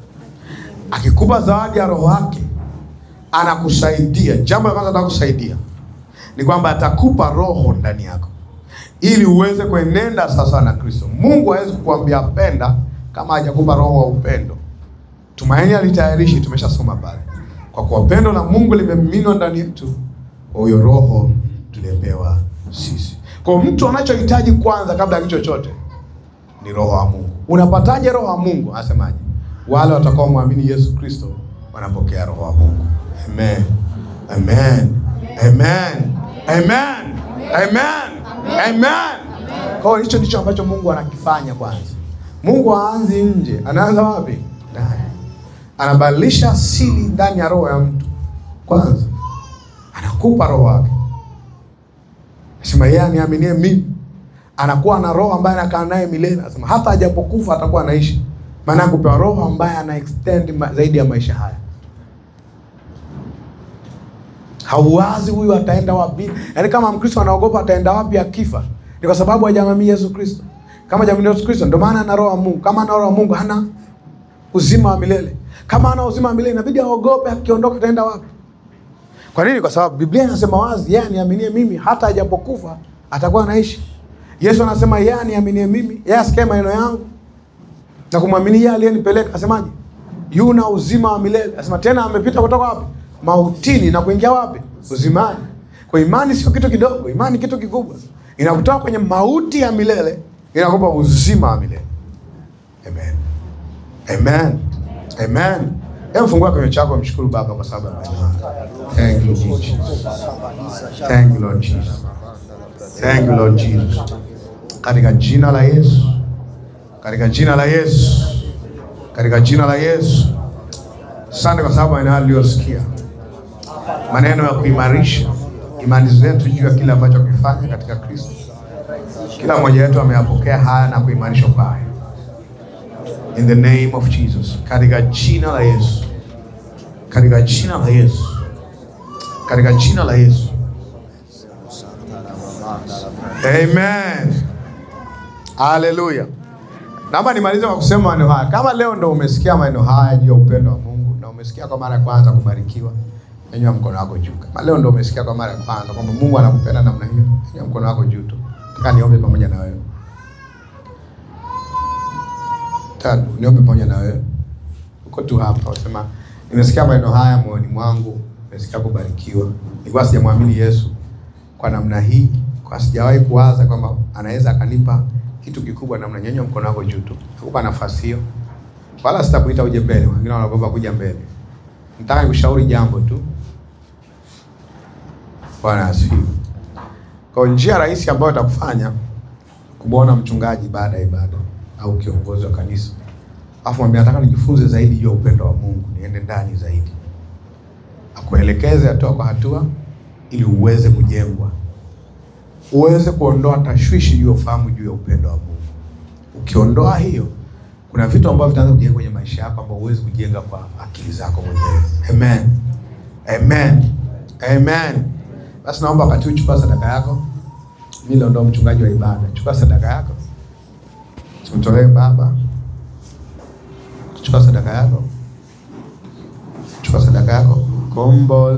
Akikupa zawadi ya roho wake, anakusaidia. Jambo la kwanza atakusaidia ni kwamba atakupa roho ndani yako, ili uweze kuenenda sasa na Kristo. Mungu hawezi kukuambia penda kama hajakupa roho wa upendo. Tumaini alitayarishi, tumeshasoma pale kwa kuwa pendo la Mungu limemiminwa ndani yetu, huyo roho tuliyepewa sisi. Kwa mtu anachohitaji kwanza kabla ya kitu chochote ni roho wa Mungu. Unapataje roho wa Mungu? Anasemaje? Wale watakao mwamini Yesu Kristo wanapokea roho wa Mungu. Amen. Amen. Amen. Amen. Amen. Amen. Kwa hiyo hicho ndicho ambacho Mungu anakifanya kwanza. Mungu haanzi nje, anaanza wapi? Ndani anabadilisha asili ndani ya roho ya mtu kwanza, anakupa roho wake. Sema yeye aniaminie mimi anakuwa na roho ambaye anakaa naye milele. Anasema hata ajapokufa atakuwa anaishi, maana kupewa roho ambaye ana extend ma, zaidi ya maisha haya. Hauwazi huyu ataenda wapi? Yaani kama Mkristo anaogopa ataenda wapi akifa, ni kwa sababu hajamwamini Yesu Kristo. Kama hajamwamini Yesu Kristo, ndio maana ana roho wa Mungu. Kama ana roho wa Mungu, hana uzima wa milele. Kama ana uzima wa milele, inabidi aogope akiondoka ataenda wapi. Kwa nini? Kwa sababu Biblia inasema wazi, yeye aniaminie mimi hata ajapokufa atakuwa anaishi. Yesu anasema yeye aniaminie mimi, yeye asikie maneno yangu na kumwamini yeye aliyenipeleka, asemaje? Yuna uzima wa milele. Asema tena amepita kutoka wapi? Mautini na kuingia wapi? Uzimani. Kwa imani sio kitu kidogo, imani kitu kikubwa. Inakutoa kwenye mauti ya milele, inakupa uzima wa milele. Amen. Amen. Amen. Hebu fungua kinywa chako mshukuru Baba kwa sababu ya maneno haya. Thank you Jesus. Thank you Lord Jesus. Thank you Lord Jesus. Katika jina la Yesu. Katika jina la Yesu. Katika jina la Yesu. Asante kwa sababu maneno haya tuliyosikia. Maneno ya kuimarisha imani zetu juu ya kile ambacho kifanya katika Kristo. Kila mmoja wetu ameyapokea haya na kuimarishwa kwa haya. In the name of Jesus. Katika jina la Yesu. Katika jina la Yesu. Katika jina la Yesu. Amen. Haleluya. Naomba nimalize kwa kusema maneno haya. Kama leo ndo umesikia maneno haya juu ya upendo wa Mungu na umesikia kwa mara ya kwanza kubarikiwa, nyanyua mkono wako juu. Kama leo ndo umesikia kwa mara ya kwanza kwamba Mungu anakupenda namna hiyo, nyanyua mkono wako juu tu. Nataka niombe pamoja na wewe. Tatu, niombe pamoja na wewe. Uko tu hapa, unasema nimesikia maneno haya moyoni mwangu, nimesikia kubarikiwa. Nilikuwa sijamwamini Yesu kwa namna hii, kwa sijawahi kuwaza kwamba anaweza akanipa kitu kikubwa namna. Nyanyua mkono wako juu tu, nakupa nafasi hiyo, wala sitakuita uje mbele. Wengine wanaogopa kuja mbele. Nataka nikushauri jambo tu. Bwana asifiwe. Kwa njia rahisi ambayo itakufanya kumwona mchungaji baada ya ibada au kiongozi wa kanisa, alafu mwambie nataka nijifunze zaidi juu ya upendo wa Mungu, niende ndani zaidi, akuelekeze hatua kwa hatua, ili uweze kujengwa, uweze kuondoa tashwishi juu ya ufahamu juu ya upendo wa Mungu. Ukiondoa hiyo, kuna vitu ambavyo vitaanza kujenga kwenye maisha yako ambao huwezi kujenga kwa akili zako mwenyewe. Amen, amen, amen. Basi naomba wakati huu chukua sadaka yako. Mimi leo ndo mchungaji wa ibada. Chukua sadaka yako, tumtolee Baba. Chukua sadaka yako, chukua sadaka yako. Kombo